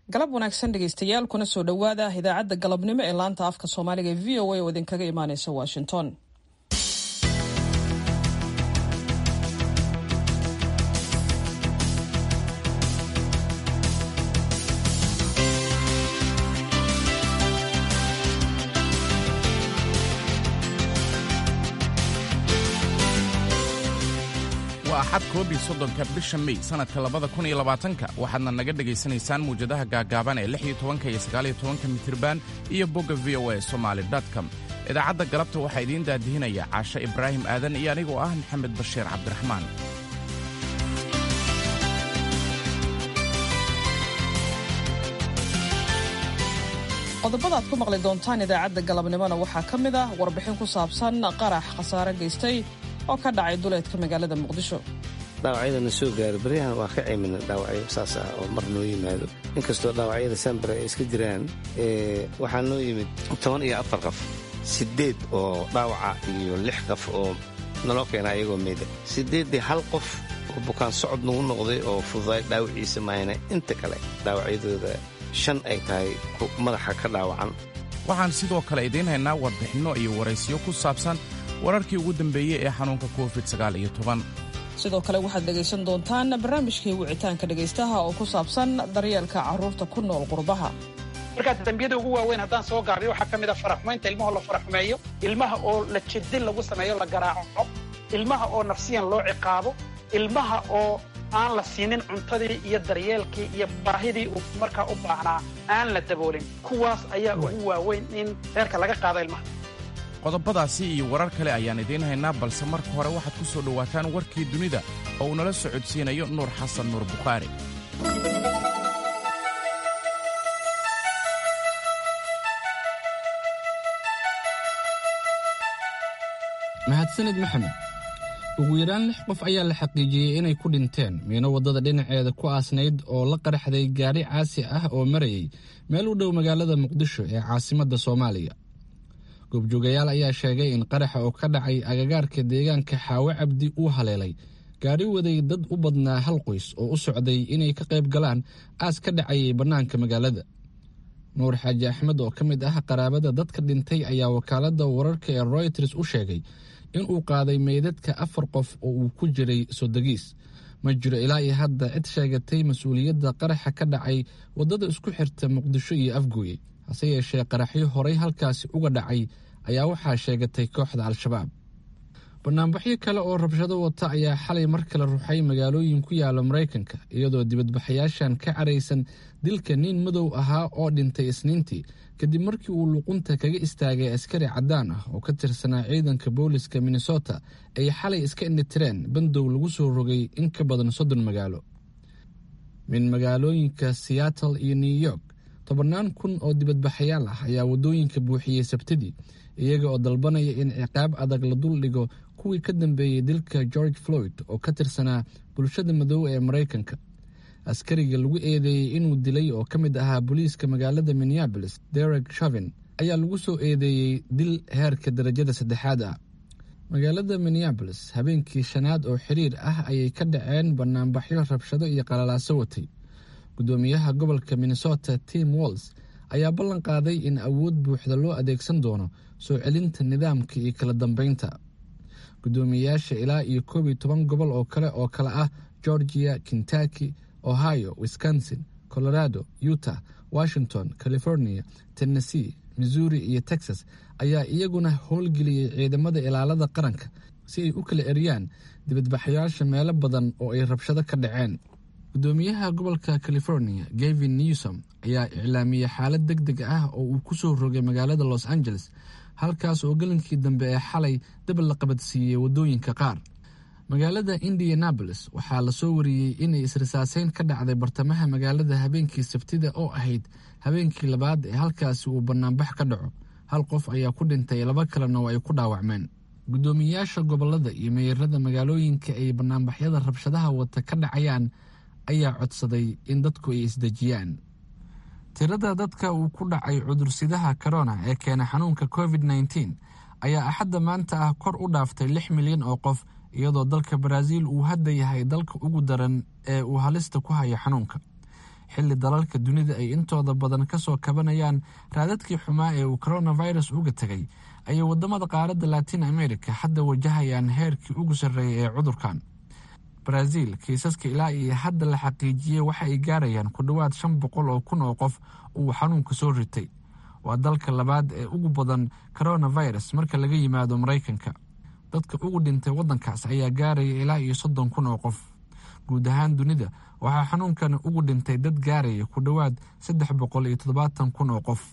galab wanaagsan dhegaystayaal kuna soo dhowaada idaacadda galabnimo ee laanta afka soomaaliga ee v o a oo idinkaga imaaneysa washington waa axad koob iyo soddonka bisha mey sannadka labada kun iyo labaatanka waxaadna naga dhegaysanaysaan muwjadaha gaagaaban ee lix iyo tobanka iyo sagaal iyo tobanka mitirban iyo bogga v o a somaali com idaacadda galabta waxaa idiin daadihinaya caashe ibraahim aadan iyo anigoo ah maxamed bashiir cabdiraxmaan qodobada aad ku maqli doontaan idaacadda galabnimona waxaa ka mid ah warbixin ku saabsan qarax khasaare geystay oo ka dhacay duleedka magaalada muqdisho dhaawacyadana soo gaaro baryahan waa ka cimina dhaawacyo saas ah oo mar noo yimaado inkastoo dhaawacyada sambare ay iska jiraan waxaa noo yimid toban iyo afar qof siddeed oo dhaawaca iyo lix qof oo naloo keena ayagoo meeda siddeeddii hal qof oo bukaan socod nagu noqday oo fududaay dhaawaciisa maayna inta kale dhaawacyadooda shan ay tahay madaxa ka dhaawacan waxaan sidoo kale idiin haynaa warbixinno iyo waraysiyo ku saabsan wararkii ugu dambeeyey ee xanuunka covid sagaal iyo toban sidoo kale waxaad dhegaysan doontaan barnaamijkii wicitaanka dhegaystaha oo ku saabsan daryeelka carruurta ku nool qurbaha markaa dembiyada ugu waaweyn haddaan soo gaabiyo waxaa ka mid a faraxumaynta ilmaha la faraxumeeyo ilmaha oo la jedin lagu sameeyo la garaaco ilmaha oo nafsiyan loo ciqaabo ilmaha oo aan la siinin cuntadii iyo daryeelkii iyo baahidii uu markaa u baahnaa aan la daboolin kuwaas ayaa ugu waaweyn in reerka laga qaado ilmaha qodobadaasi iyo warar kale ayaan idiin haynaa balse marka hore waxaad ku soo dhowaataan warkii dunida oo uu nala socodsiinayo nuur xasan nuur bukhaari mahadsanid maxamed ugu yaraan lix qof ayaa la xaqiijiyey inay ku dhinteen miino waddada dhinaceeda ku aasnayd oo la qaraxday gaari caasi ah oo marayay meel u dhow magaalada muqdisho ee caasimadda soomaaliya goobjoogayaal ayaa sheegay in qaraxa oo ka dhacay agagaarka deegaanka xaawo cabdi uu haleelay gaari waday dad u badnaa hal qoys oo u socday inay ka qayb galaan aas ka dhacayay bannaanka magaalada nuur xaaji axmed oo ka mid ah qaraabada dadka dhintay ayaa wakaaladda wararka ee royters u sheegay inuu qaaday meydadka afar qof oo uu ku jiray sodogiis ma jiro ilaa iyo hadda cid sheegatay mas-uuliyadda qaraxa ka dhacay waddada isku xirta muqdisho iyo afgooye hase yeeshee qaraxyo horay halkaasi uga dhacay ayaa waxaa sheegatay kooxda al-shabaab banaanbaxyo kale oo rabshado wata ayaa xalay mar kale ruxay magaalooyin ku yaala maraykanka iyadoo dibadbaxayaashan ka caraysan dilka nin madow ahaa oo dhintay isniintii kadib markii uu luqunta kaga istaagay askari caddaan ah oo ka tirsanaa ciidanka booliska minnesota ay xalay iska indhitireen bandow lagu soo rogay in ka badan soddon magaalo min magaalooyinka seattle iyo new york tobannaan kun oo dibadbaxayaal ah ayaa waddooyinka buuxiyey sabtidii iyaga oo dalbanaya in ciqaab adag la dul dhigo kuwii ka dambeeyey dilka george floyd oo ka tirsanaa bulshada madow ee maraykanka askariga lagu eedeeyey inuu dilay oo ka mid ahaa booliiska magaalada minneabolis derek shavin ayaa lagu soo eedeeyey dil heerka darajada saddexaad ah magaalada minneabolis habeenkii shanaad oo xiriir ah ayay ka dhaceen banaanbaxyo rabshado iyo qalalaaso watay gudoomiyaha gobolka minnesota tim walls ayaa ballan qaaday in awood buuxda loo adeegsan doono soo celinta nidaamka iyo kala dambeynta gudoomiyeyaasha ilaa iyo koob iyo toban gobol oo kale oo kale ah georgia kentucky ohio wisconsin colorado utah washington california tennessee missouri iyo texas ayaa iyaguna howlgeliyey ciidamada ilaalada qaranka si ay u kala eryaan dibadbaxayaasha meelo badan oo ay rabshado ka dhaceen gudoomiyaha gobolka california gavin newsom ayaa iclaamiyey xaalad deg deg ah oo uu ku soo rogay magaalada los angeles halkaas oo gelinkii dambe ee xalay dab la qabadsiiyey waddooyinka qaar magaalada indianabolis waxaa lasoo wariyey inay israsaaseyn ka dhacday bartamaha magaalada habeenkii sabtida oo ahayd habeenkii labaad ee halkaasi uu banaanbax ka dhaco hal qof ayaa ku dhintay laba kalena oo ay ku dhaawacmeen gudoomiyeyaasha gobolada iyo meerada magaalooyinka ay banaanbaxyada rabshadaha wata ka dhacayaan ayaa codsaday in dadku ay isdejiyaan tirada dadka uu ku dhacay cudursidaha corona ee keena xanuunka covid nteen ayaa axadda maanta ah kor u dhaaftay lix milyan oo qof iyadoo dalka baraaziil uu hadda yahay dalka ugu daran ee uu halista ku hayo xanuunka xilli dalalka dunida ay intooda badan kasoo kabanayaan raadadkii xumaa ee uu coronavirus uga tegay ayay wadamada qaaradda latin america hadda wajahayaan heerkii ugu sarreeyay ee cudurkan brazil kiisaska ilaa iyo hadda la xaqiijiyey waxa ay gaarayaan ku dhowaad shan boqol oo kun oo qof uu xanuunka soo ritay waa dalka labaad ee ugu badan coronavirus marka laga yimaado maraykanka dadka ugu dhintay waddankaas ayaa gaaraya ilaa iyo soddon kun oo qof guud ahaan dunida waxaa xanuunkan ugu dhintay dad gaaraya ku dhowaad saddex boqol iyo toddobaatan kun oo qof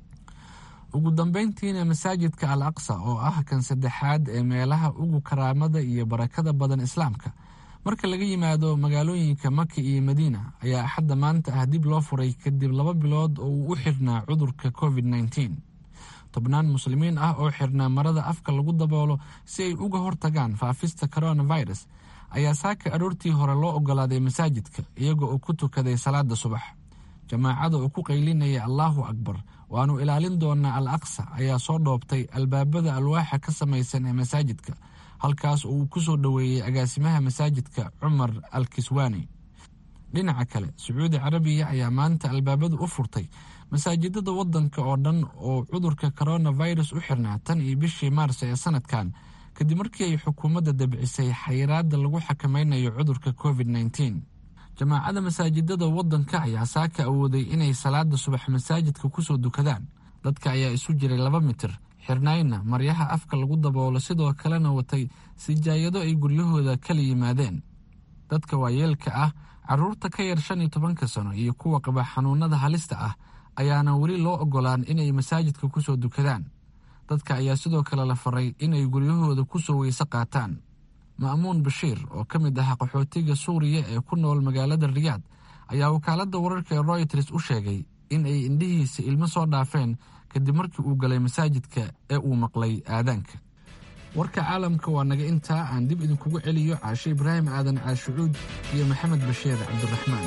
ugu dambeyntiina masaajidka al aqsa oo ah kan saddexaad ee meelaha ugu karaamada iyo barakada badan islaamka marka laga yimaado magaalooyinka maka iyo madiina ayaa axadda maanta ah dib loo furay kadib laba bilood oo uu u xirnaa cudurka covid nneteen tobnaan muslimiin ah oo xirnaa marada afka lagu daboolo si ay uga hortagaan faafista coronavirus ayaa saaka aroortii hore loo ogolaaday masaajidka iyaga oo ku tukaday salaada subax jamaacada oo ku qaylinaya allaahu akbar waanu ilaalin doonaa al aqsa ayaa soo dhoobtay albaabada alwaaxa ka samaysan ee masaajidka halkaas oo uu ku soo dhoweeyey agaasimaha masaajidka cumar al kiswaani dhinaca kale sacuudi carabiya ayaa maanta albaabadu u furtay masaajidada wadanka oo dhan oo cudurka coronavirus u xirnaa tan iyo bishii maars ee sanadkan kadib markii ay xukuumadda dabcisay xayiraada lagu xakameynayo cudurka covid nneteen jamaacada masaajidada wadanka ayaa saaka awooday inay salaada subax masaajidka kusoo dukadaan dadka ayaa isu jiray laba mitir xirnaayna maryaha afka lagu daboolo sidoo kalena watay sijaayado ay guryahooda kala yimaadeen dadka waayeelka ah caruurta ka yar shan iyo tobanka sano iyo kuwa qaba xanuunada halista ah ayaana weli loo ogolaan inay masaajidka kusoo dukadaan dadka ayaa sidoo kale la faray inay guryahooda kusoo weyse qaataan ma'muun bashiir oo ka mid ah qaxootiga suuriya ee ku nool magaalada riyaad ayaa wakaaladda wararka ee royters u sheegay in ay indhihiisa ilmo soo dhaafeen kadib markii uu galay masaajidka ee uu maqlay aadaanka warka caalamka waa naga intaa aan dib idinkugu celiyo caashe ibraahim aadan caashucuud iyo maxamed bashiir cabdiraxmaan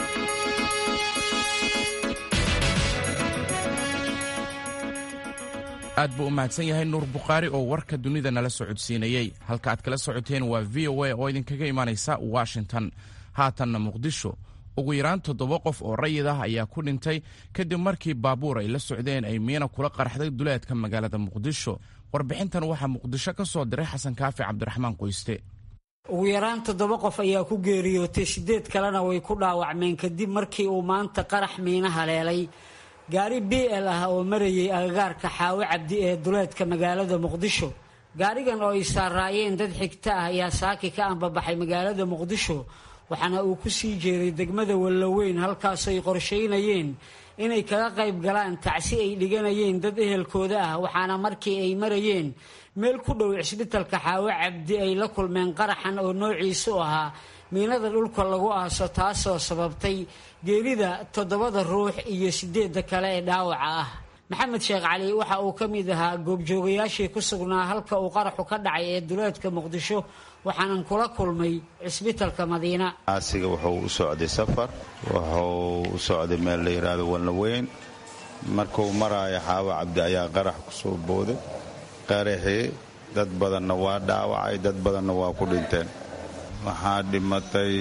aad buu u mahadsan yahay nuur bukhaari oo warka dunida nala socodsiinayey halka aad kala socoteen waa v o a oo idinkaga imaanaysa washington haatanna muqdisho ugu yaraan toddoba qof oo rayid ah ayaa ku dhintay kadib markii baabuur ay la socdeen ay miina kula qarxday duleedka magaalada muqdisho warbixintan waxaa muqdisho ka soo diray xasan kaafi cabdiraxmaan qoyste ugu yaraan toddoba qof ayaa ku geeriyootay siddeed kalena way ku dhaawacmeen kadib markii uu maanta qarax miina haleelay gaari b l ah oo marayay agagaarka xaawo cabdi ee duleedka magaalada muqdisho gaarigan oo ay saaraayeen dad xigta ah ayaa saaki ka anbabaxay magaalada muqdisho waxaana uu ku sii jeeday degmada wallaweyn halkaasoo ay qorshaynayeen inay kaga qayb galaan tacsi ay dhiganayeen dad ehelkooda ah waxaana markii ay marayeen meel ku dhow cisbitalka xaawo cabdi ay la kulmeen qaraxan oo noociisu ahaa miinada dhulka lagu aaso taasoo sababtay geerida toddobada ruux iyo sideedda kale ee dhaawaca ah maxamed sheekh cali waxa uu ka mid ahaa goobjoogayaashii ku sugnaa halka uu qaraxu ka dhacay ee duleedka muqdisho waxaanan kula kulmay cisbitalka madiina aasiga wuxuu u socday safar wuxuu u socday meel la yidhaahdo walnaweyn markuu maraayo xaawo cabdi ayaa qarax ku soo booday qaraxii dad badanna waa dhaawacay dad badanna waa ku dhinteen waxaa dhimatay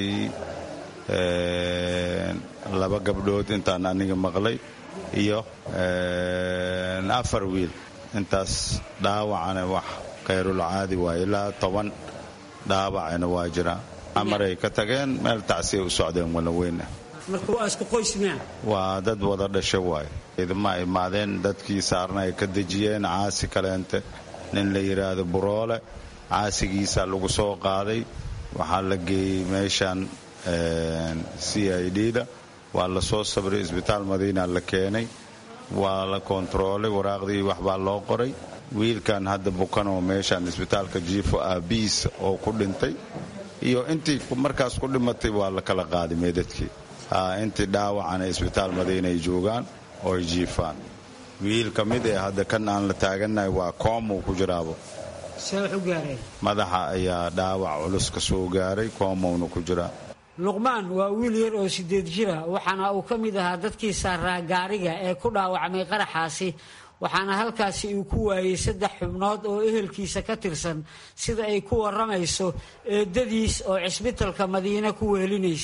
laba gabdhood intaan aniga maqlay iyo afar wiil intaas dhaawacana wax khayrulcaadi waa ilaa toban dhaawacana waa jiraa amaray ka tageen meel tacsiya u socdeen walaweyn waa dad wada dhasha waay idma imaadeen dadkii saarna ay ka dejiyeen caasi kaleente nin la yidhaahdo buroole caasigiisa lagu soo qaaday waxaa la geeyey meeshan c i d da waa la soo sabray isbitaal madiina la keenay waa la kontaroolay waraaqdii waxbaa loo qoray wiilkan hadda bukanoo meeshan isbitaalka jiifo aabiis oo ku dhintay iyo intii markaas ku dhimatay waa la kala qaaday meedadkii intii dhaawacana isbitaal madiina ay joogaan oo ay jiifaan wiil ka mid ee hadda kan aan la taagannahay waa koomuu ku jiraabo madaxa ayaa dhaawac culus ka soo gaaray koomowna ku jiraa luqmaan waa wiil yar oo sideed jira waxaana uu ka mid ahaa dadkii saaraa gaariga ee ku dhaawacmay qaraxaasi waxaana halkaasi uu ku waayey saddex xubnood oo ehelkiisa ka tirsan sida ay ku warramayso eedadiis oo cisbitalka madiine ku wehelinaysay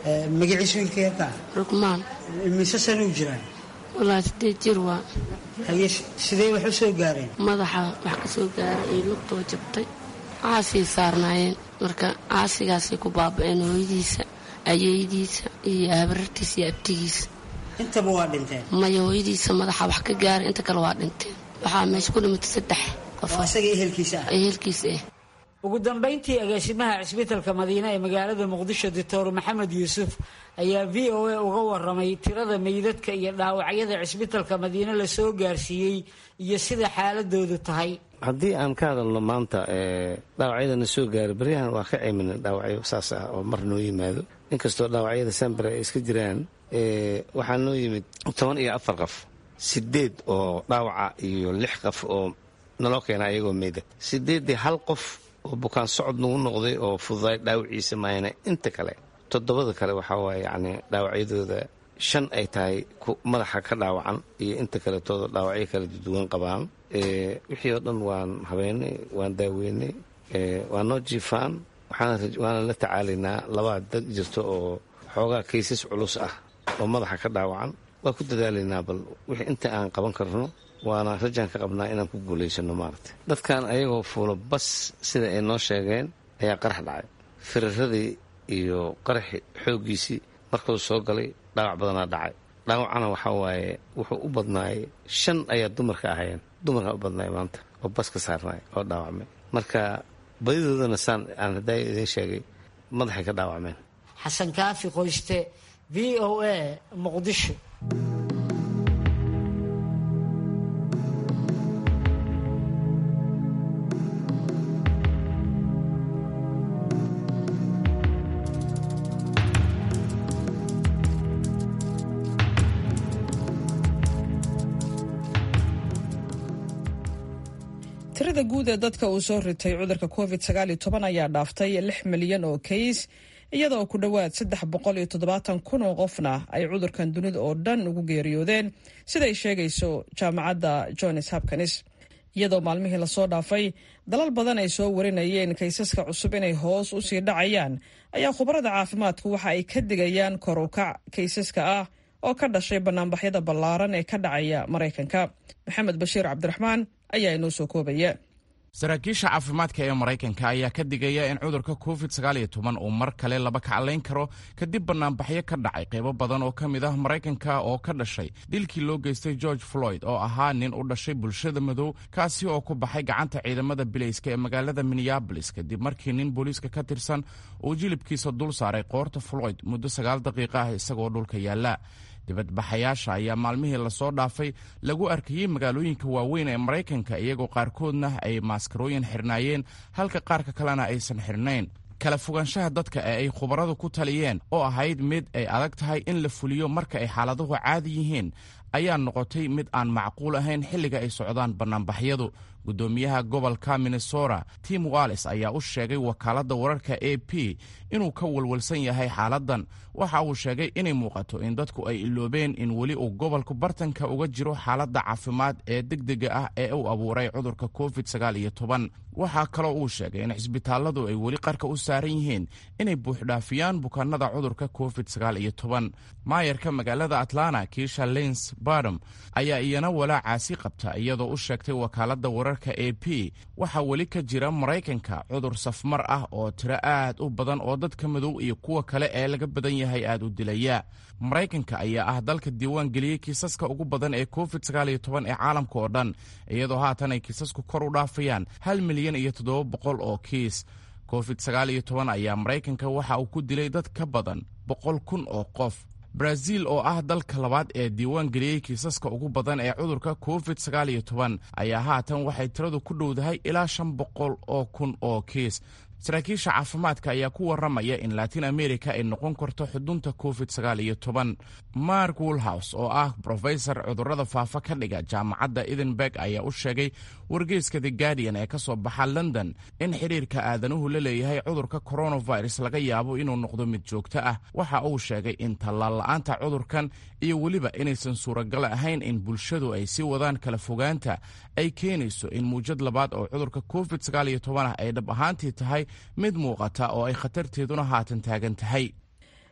magaciis wiilka yarkaa rugmaan mise sanuu jiraan walaa sideed jir waa haye sidee wax u soo gaareen madaxa wax ka soo gaaray iyo lugtoo jabtay caasii saarnaayeen marka caasigaasay ku baaba'een hooyadiisa ayeeyadiisa iyo habarartiisa iyo abtigiisa intaba waa dhinteen maya hooyadiisa madaxa wax ka gaaray inta kale waa dhinteen waxaa meesha ku dhimatay saddex qof oo isaga ehelkiisa ah ehelkiisa ah ugu dambayntii agaasimaha cisbitalka madiine ee magaalada muqdisho doctor maxamed yuusuf ayaa v o a uga waramay tirada meydadka iyo dhaawacyada cisbitalka madiine lasoo gaarsiiyey iyo sida xaaladoodu tahay haddii aan ka hadalno maanta dhaawacyadana soo gaaray baryahan waa ka cimina dhaawacyo saas ah oo mar noo yimaado inkastoo dhaawacyada sambare ay iska jiraan waxaa noo yimid toban iyo afar qof sideed oo dhaawaca iyo lix qof oo naloo keena ayagoo meyda sideeddii hal qof oo bukaan socod nagu noqday oo fududaay dhaawaciisa maayana inta kale toddobada kale waxaa waaye yacni dhaawacyadooda shan ay tahay madaxa ka dhaawacan iyo inta kaletooda dhaawacyo kala duwan qabaan wixii oo dhan waan habeynay waan daaweynay waa noo jiifaan waana la tacaalaynaa labaa dad jirto oo xoogaa kaysas culus ah oo madaxa ka dhaawacan waa ku dadaalaynaa bal wixii inta aan qaban karno waana rajaan ka qabnaa inaan ku guulaysano maaragtay dadkan ayagoo fuulo bas sida ay noo sheegeen ayaa qarax dhacay firaradii iyo qaraxi xooggiisii markuu soo galay dhaawac badanaa dhacay dhaawacana waxaa waaye wuxuu u badnaayay shan ayaa dumarka ahayeen dumarkaa u badnaay maanta oo bas ka saarnaay oo dhaawacmay marka badidoodana saan aan haddaa idiin sheegay madaxay ka dhaawacmeen xasan kaafi qoyste v o a muqdisho tirada guud ee dadka uu soo ritay cudurka covid ayaa dhaaftay lix milyan oo kays iyadoo ku dhowaad saddex boqol iyo toddobaatan kun oo qofna ay cudurkan dunida oo dhan ugu geeriyoodeen siday sheegayso jaamacadda johns hopkins iyadoo maalmihii lasoo dhaafay dalal badan ay soo warinayeen kaysaska cusub inay hoos u sii dhacayaan ayaa khubarada caafimaadku waxa ay ka digayaan kor u kac kaysaska ah oo ka dhashay banaanbaxyada ballaaran ee ka dhacaya maraykanka maxamed bashiir cabdiraxmaan ayaa inoo soo koobaya saraakiisha caafimaadka ee maraykanka ayaa ka digaya in cudurka covid uu mar kale laba kaclayn karo kadib banaanbaxyo ka dhacay qaybo badan oo ka mid ah maraykanka oo ka dhashay dilkii loo geystay george floyd oo ahaa nin u dhashay bulshada madow kaasi oo ku baxay gacanta ciidamada bilayska ee magaalada minneabolis kadib markii nin booliiska ka tirsan uu jilibkiisa dul saaray qoorta floyd muddo sagaal daqiiqa ah isagoo dhulka yaalla dibadbaxayaasha ayaa maalmihii lasoo dhaafay lagu arkayey magaalooyinka waaweyn ee maraykanka iyagoo qaarkoodna ay maaskarooyin xirnaayeen halka qaarka kalena aysan xirnayn kala fogaanshaha dadka ee ay khubaradu ku taliyeen oo ahayd mid ay adag tahay in la fuliyo marka ay xaaladuhu caadi yihiin ayaa noqotay mid aan macquul ahayn xilliga ay socdaan bannaanbaxyadu guddoomiyaha gobolka minnesota tim wallis ayaa u sheegay wakaaladda wararka a p inuu ka walwalsan yahay xaaladdan waxa uu sheegay inay muuqato in dadku ay iloobeen in weli uu gobolku bartanka uga jiro xaaladda caafimaad ee degdega ah ee uu abuuray cudurka covid waxaa kaloo uu sheegay in cisbitaalladu ay weli qarka u saaran yihiin inay buuxdhaafiyaan bukaanada cudurka covid maayarka magaalada atlanta kiisha lins badam ayaa iyana walaacaasi qabta iyadoo u sheegtay wakaaladda wararka a p waxaa weli ka jira maraykanka cudur safmar ah oo tiro aad u badan oo dadka madow iyo kuwa kale ee laga badan yahay aad u dilaya maraykanka ayaa ah dalka diiwaan geliyey kiisaska ugu badan ee covid ee caalamka oo dhan iyadoo haatan ay kiisasku kor u dhaafayaan hal milyan iyo toddoba boqol oo kiis covid ayaa maraykanka waxa uu ku dilay dad ka badan boqol kun oo qof brazil oo ah dalka labaad ee diiwaan geliyey kiisaska ugu badan ee cudurka covid ayaa haatan waxay tiradu ku dhowdahay ilaa shan boqol oo kun oo kiis saraakiisha caafimaadka ayaa ku waramaya in latin america ay noqon karto xudunta covid mark woolhouse oo ah brofesor cudurada faafa ka dhiga jaamacadda edinburg ayaa u sheegay wargeyska the guardian ee ka soo baxa london in xidhiirka aadanuhu la leeyahay cudurka coronavirus laga yaabo inuu noqdo mid joogto ah waxa uu sheegay in tallaal-la'aanta cudurkan iyo weliba inaysan suuragal ahayn in bulshadu ay sii wadaan kala fogaanta ay keenayso in muujad labaad oo cudurka covid ah ay dhab ahaantii tahay mid muuqata oo ay khatarteeduna haatan taagan tahay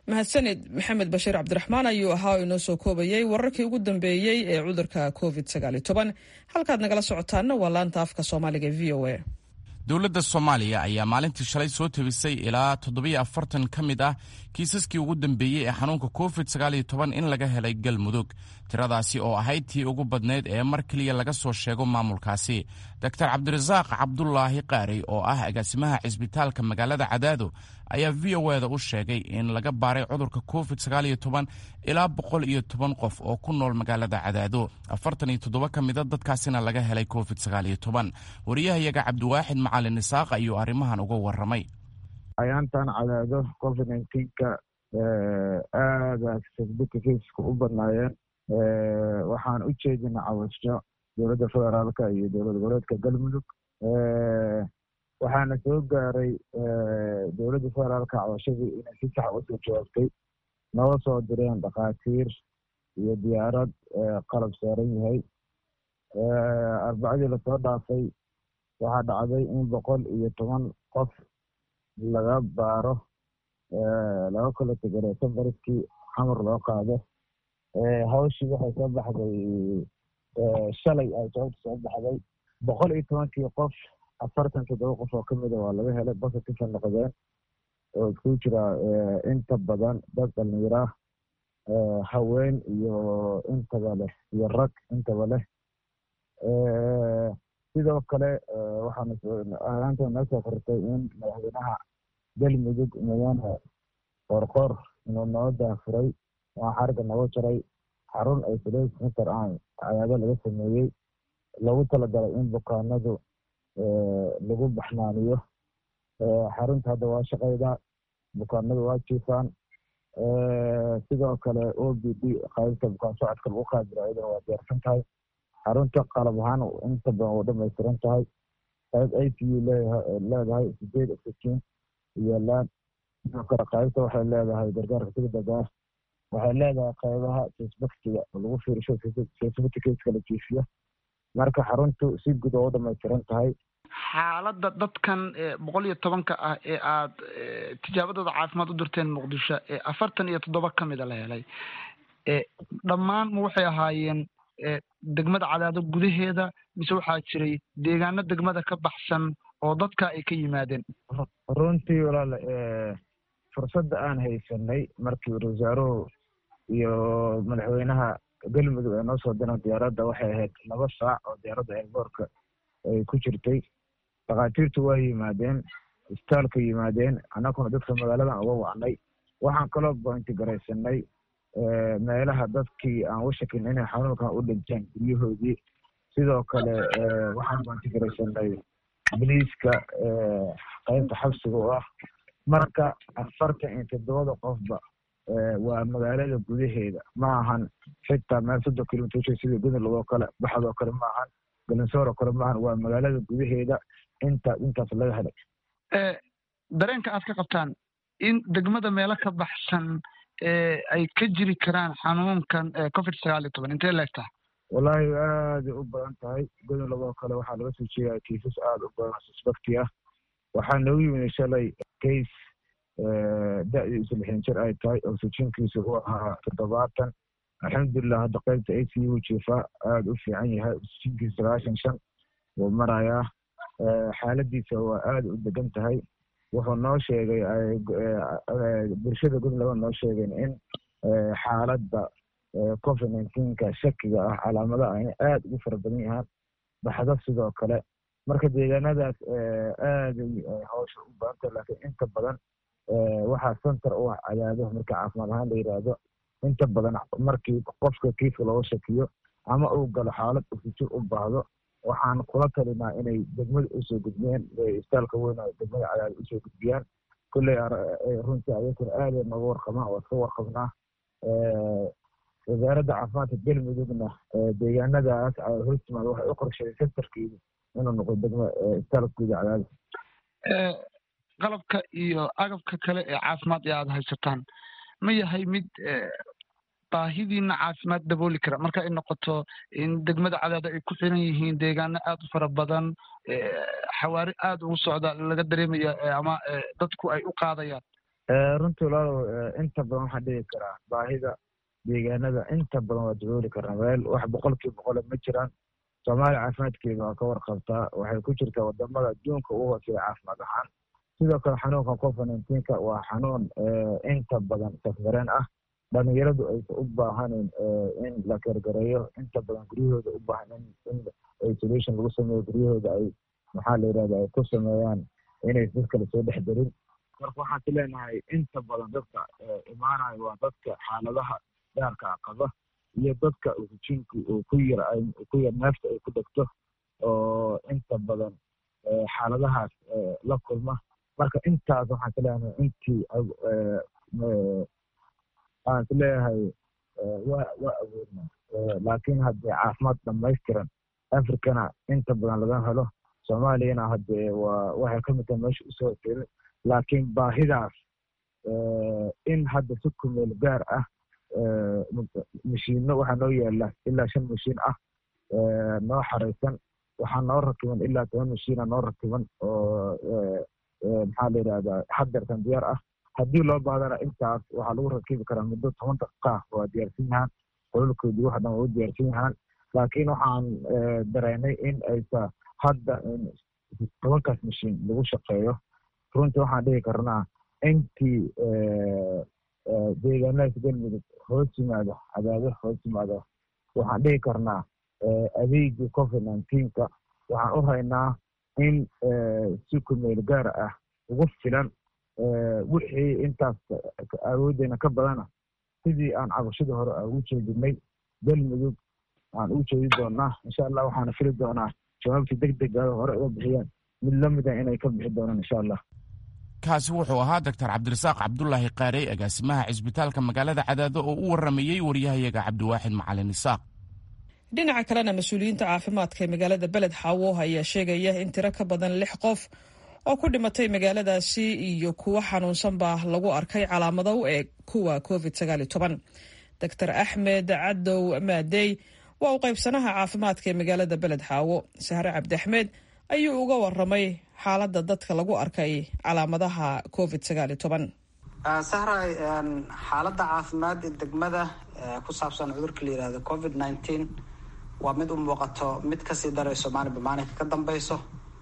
mahadsanid maxamed bashiir cabdiraxmaan ayuu ahaa oo inoo soo koobayay wararkii ugu dambeeyey ee cudurka covid halkaad nagala socotaanna waa laanta afka soomaaliga e v o a dowladda soomaaliya ayaa maalintii shalay soo tabisay ilaa toddobiyo afartan ka mid ah kiisaskii ugu dambeeyey ee xanuunka covid sagaaliyo toban in laga helay galmudug tiradaasi oo ahayd tii ugu badnayd ee mar keliya laga soo sheego maamulkaasi doctor cabdirasaaq cabdulaahi qaarey oo ah agaasimaha cisbitaalka magaalada cadaado ayaa v o eda u sheegay in laga baaray cudurka covid sagaaliyo toban ilaa boqol iyo toban qof oo ku nool magaalada cadaado afartan iyo toddoba ka mida dadkaasina laga helay covid sagaaliyo toban wariyahayaga cabdiwaaxid macalin isaaq ayuu arrimahan uga waramay ayaantan cadaado covid nka aada sasbika keiska u badnaayeen waxaan u jeedina cawasho dowladda federaalka iyo dowlad goboleedka galmudug waxaana soo gaaray dowladda federaalka cawashadii inay si sax usoo jawaabtay noo soo direen dhakhaatiir iyo diyaarad qalab saaran yahay arbacadii lasoo dhaafay waxaa dhacday in boqol iyo toban qof laga baaro laga kala tegare safariskii xamar loo qaado hawshii waxay soo baxday shalay ay sababta soo baxday boqol iyo tobankii qof afartan toddoba qof oo kamida waa laga helay bositive noqdeen oo isku jira inta badan dad dhalinyara haween iyo intaba leh iyo rag intaba leh sidoo kale waxaanaanta noo soo kortay in madaxweynaha galmudug mudane qoorqoor inuu noo daafuray waa xariga nooga jaray xarun isolation center aan cayaado laga sameeyey lagu talagalay in bukaanadu lagu baxnaaniyo xarunta hadda waa shaqayda bukaanadu waa jiifaan sidoo kale o b d qaybta bukaan socodka lagu qaadiro iyadana waa diyaarsan tahay xarunta qalab ahaan inta badan waa dhamaystiran tahay qayb i c u leedahay sideed oxygen yaalaan sidoo kale qaybta waxay leedahay gargaarka degdega ah waxay leedahay qaybaha sesbaktiga oo lagu fiirisho sesbaticaska la jiifiyo marka xaruntu si guud oo u dhamaystiran tahay xaaladda dadkan boqol iyo tobanka ah ee aad tijaabadooda caafimaad u dirteen muqdisho ee afartan iyo toddoba ka mida la helay dhammaan ma waxay ahaayeen degmada cadaado gudaheeda mise waxaa jiray deegaano degmada ka baxsan oo dadka ay ka yimaadeen runtii walaal fursadda aan haysanay markii wasaaruhu iyo madaxweynaha galmudug ay noo soo direen diyaaradda waxay ahayd laba saac oo diyaaradda eelboorka ay ku jirtay dhakhaatiirtu waa yimaadeen isbitaalka yimaadeen annaguna dadka magaaladan uga wacnay waxaan kaloo bointigaraysanay meelaha dadkii aan u shakin inay xanuunkan u dhinteen guryahoodii sidoo kale waxaan bointigaraysanay biliiska qaybta xabsiga oo ah marka afartan iyo toddobada qofba waa magaalada gudaheeda ma ahan xitaa meel soddon kilomitr sida gudulog oo kale baxadoo kale ma ahan galansoor oo kale ma ahan waa magaalada gudaheeda inta intaas laga helay dareenka aad ka qabtaan in degmada meelo ka baxsan ay ka jiri karaan xanuunkan covid sagaal iyo toban intee leegtaa wallaahi aaday u badan tahay gudulog oo kale waxaa laga soo jeedaa kiisas aada u badan suspecti ah waxaa noogu yimid shalay case da-diisu lixdan jir ay tahay oxygenkiisu uu ahaa toddobaatan alxamdulilah hadda qaybta a c u jiifaa aada u fiican yahay oxygenkiisu sagaashan shan wuu marayaa xaaladiisa waa aada u degan tahay wuxuu noo sheegay bulshada gudlaba noo sheegeen in xaaladda covid nineteenka shakiga ah calaamadaha inay aada ugu fara badan yahaan baxdo sidoo kale marka deegaanadaas aaday hawsha u badantah laakiin inta badan waxaa center u ah cadaado markii caafimaad ahaan la yidhaahdo inta badan markii qofka kiiska looga shakiyo ama uu galo xaalad oxygen u baahdo waxaan kula talinaa inay degmada usoo gudbiyaan isbitaalka weyn oo degmada cadaado usoo gudbiyaan kulley runtii ayakuna aaday nooga warqabaan waa iska warqabnaa wasaaradda caafimaadka galmudugna deegaanadaas hostimaad waxay u qorsheeyay centerkeedu inuu noqdo degma isbitaalka guud cadaado qalabka iyo agabka kale ee caafimaad ee aada haysataan ma yahay mid baahidiina caafimaad dabooli kara marka ay noqoto in degmada cadaado ay ku xiran yihiin deegaano aada u fara badan xawaari aada ugu socda laga dareemaya ama dadku ay u qaadayaan runtii walaalow inta badan waxaan dhigi karaa baahida deegaanada inta badan waa dabooli karnaa meel wax boqolkiiba boqole ma jiraan soomaaliya caafimaadkeeda waa ka warqabtaa waxay ku jirtaa wadamada adduunka ugu hooseeya caafimaad ahaan sidoo kale xanuunka covid nineteenka waa xanuun inta badan safmareen ah dhalinyaradu aysan u baahanin in la gargareeyo inta badan guryahooda u baahan in isolation lagu sameeyo guryahooda ay maxaa la yidhahda ay ku sameeyaan inay dad kale soo dhex darin marka waxaan ku leenahay inta badan dadka imaanayo waa dadka xaaladaha gaarka qaba iyo dadka hujinku uu ku yar ku yar neefta ay ku dhegto oo inta badan xaaladahaas la kulma marka intaas waxaan ku leenahay intii aan is leeyahay waa waa awoodna laakiin haddee caafimaad dhamaystiran africana inta badan laga helo soomaaliyana haddee waa waxay ka mid tahay meesha usoo tiri laakiin baahidaas in hadda si kumeel gaar ah mashiino waxaa noo yaala ilaa shan mashiin ah noo xaraysan waxaa noo rakiban ilaa toban mashiina noo rakiban oo maxaa la yidhahdaa hadeertan diyaar ah haddii loo bahdana intaas waxaa lagu rakibi karaa muddo toban daqiiqa waa diyaarsan yahaan qololkoodii wax dhan waa u diyaarsan yahaan laakiin waxaan dareynay in aysa hadda tobankaas mashiin lagu shaqeeyo runtii waxaan dhihi karnaa intii deegaanadaas galmudug hoos yimaado cadaado hoos yimaado waxaan dhihi karnaa adeegii covid nineteenka waxaan u haynaa in si kumeel gaar ah ugu filan wixii intaas awooddeena ka badana sidii aan cabashadii hore ugu jeedinay galmudug aan ugu jeedi doonaa insha allah waxaana fili doonaa jawaabtii deg dega hore uga bixiyaan mid la mida inay ka bixi doonaan insha allah kaasi wuxuu ahaa doctor cabdirasaaq cabdulaahi qaarey agaasimaha cisbitaalka magaalada cadaado oo u waramayey waryahayaga cabdiwaaxid macalin isaaq dhinaca kalena mas-uuliyiinta caafimaadka ee magaalada beled xaawo ayaa sheegaya in tiro ka badan lix qof oo ku dhimatay magaaladaasi iyo kuwo xanuunsanba lagu arkay calaamado u eg kuwa covid sagaal iyo toban doctor axmed cadow maadey waa uu qaybsanaha caafimaadka ee magaalada beled xaawo sahre cabdi axmed ayuu uga waramay xaaladda dadka lagu arkay calaamadaha covid sagaal iyo toban sahray xaaladda caafimaad ee degmada ku saabsan cudurka la yihahdo covid nineteen waa mid u muuqato mid kasii darayso maalinba maalinka ka dambeyso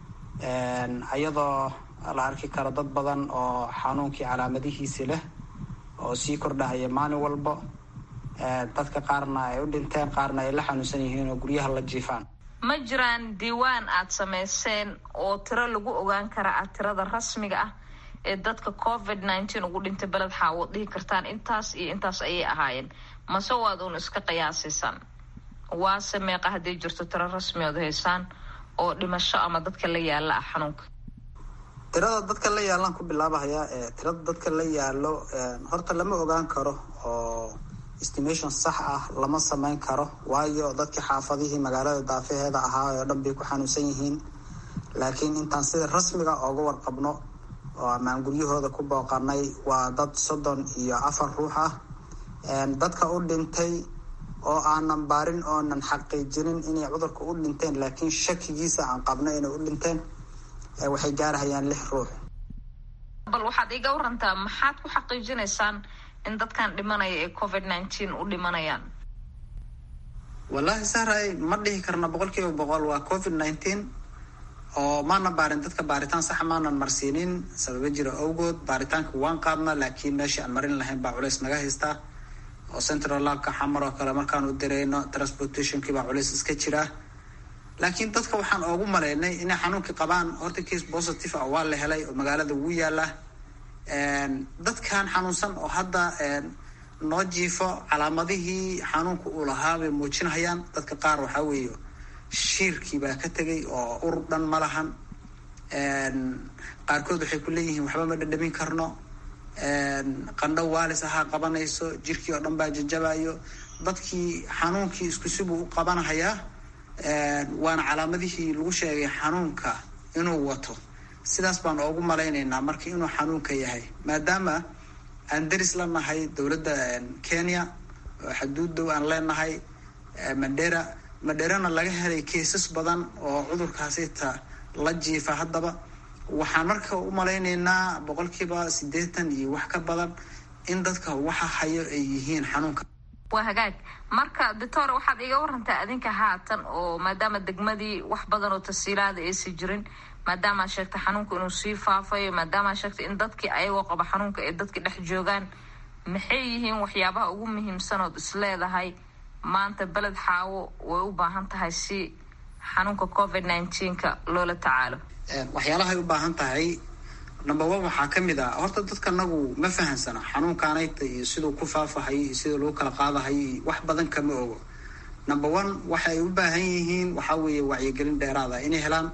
iyadoo la arki karo dad badan oo xanuunkii calaamadihiisi leh oo sii kordhahaya maalin walbo dadka qaarna ay u dhinteen qaarna ay la xanuunsan yihiin oo guryaha la jiifaan ma jiraan diiwaan aada samayseen oo tiro lagu ogaan kara ah tirada rasmiga ah ee dadka covid nineteen ugu dhintay beled xaawood dhihi kartaan intaas iyo intaas ayay ahaayeen mase waad uun iska qiyaasisan waase meeqa hadday jirto tiro rasmi ood haysaan oo dhimasho ama dadka la yaala ah xanuunka tirada dadka la yaalaan ku bilaabahaya tirada dadka la yaalo horta lama ogaan karo oo estimation sax ah lama sameyn karo waayo dadkii xaafadihii magaalada daafaheeda ahaa oo dhan bay ku xanuunsan yihiin laakiin intaan sida rasmiga ooga warqabno oo amaan guryahooda ku booqanay waa dad soddon iyo afar ruux ah dadka u dhintay oo aanan baarin oonan xaqiijinin inay cudurka u dhinteen laakiin shakigiisa aan qabno inay u dhinteen waxay gaarahayaan lix ruux bal waxaad iga warantaa maxaad ku xaqiijinaysaan in dadkan dhimanaya ee covid nineteen u dhimanayaan wallaahi sahray ma dhihi karna boqol kiiba boqol waa covid nineteen oo maana baarin dadka baaritaan saxa maanan marsiinin sababa jira awgood baaritaanka waan qaadna laakiin meeshii aan marin lahayn baa culays naga haystaa oo central labka xamar oo kale markaan u dirayno transportationkii baa culays iska jira laakiin dadka waxaan oogu maleynay inay xanuunkii qabaan horta case positive ah waa la helay oo magaalada ugu yaala dadkan xanuunsan oo hadda noo jiifo calaamadihii xanuunka uu lahaa bay muujinayaan dadka qaar waxaa weeye shiirkii baa ka tegay oo urur dhan ma lahan qaarkood waxay ku leeyihiin waxba ma dhadhamin karno qandho waalis ahaa qabanayso jirkii oo dhan baa jajabayo dadkii xanuunkii isku sibuu u qabanahayaa waana calaamadihii lagu sheegay xanuunka inuu wato sidaas baan oogu malaynaynaa marka inuu xanuunka yahay maadaama aan deris la nahay dowladda kenya oo xaduud dow aan leenahay mandera mandherana laga helay kaysas badan oo cudurkaasita la jiifa haddaba waxaan marka u malaynaynaa boqolkiiba siddeetan iyo wax ka badan in dadka waxa hayo ay yihiin xanuunka waa hagaag marka doctor waxaad iga warantaa adinka haatan oo maadaama degmadii wax badan oo tasiilaada aysan jirin maadaama ad sheegtay xanuunka inuu sii faafayo maadaama ad sheegtay in dadkii ayagoo qaba xanuunka ay dadkii dhex joogaan maxay yihiin waxyaabaha ugu muhiimsanood isleedahay maanta beled xaawo way u baahan tahay si xanuunka covid nineteenka loola tacaalo waxyaalahay u baahan tahay number one waxaa ka mid ah horta dadka nagu ma fahansana xanuunkaanayta iyo siduu ku faafahayo iyo sida lagu kala qaadahayo iyo wax badan kama ogo number one waxay u baahan yihiin waxaa weeye wacyigelin dheeraada inay helaan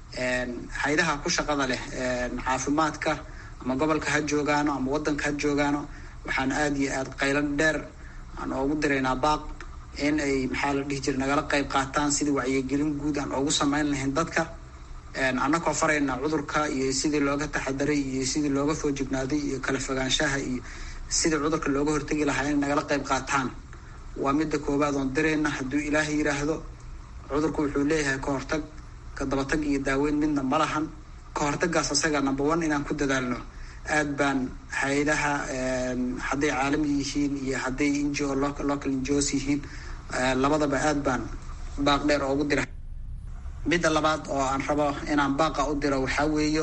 haydaha ku shaqada leh caafimaadka ama gobolka ha joogaano ama wadanka ha joogaano waxaan aada iyo aada qaylan dheer aan oogu diraynaa baaq in ay maxaa la dhihi jira nagala qayb qaataan sidii wacyigelin guud aan oogu sameyn lahayn dadka annakoo farayna cudurka iyo sidii looga taxadaray iyo sidii looga foojignaaday iyo kala fogaanshaha iyo sidii cudurka looga hortegi lahaa inay nagala qayb qaataan waa midda koowaad oon dirayna hadduu ilaahay yidhaahdo cudurku wuxuu leeyahay ka hortag ka dabatag iyo daaweyn midna ma lahan ka hortagaas asaga number one inaan ku dadaalno aad baan hay-adaha hadday caalami yihiin iyo hadday ngo local ngos yihiin labadaba aad baan baaq dheer oogu dira midda labaad oo aan rabo inaan baaqa u diro waxaa weeyo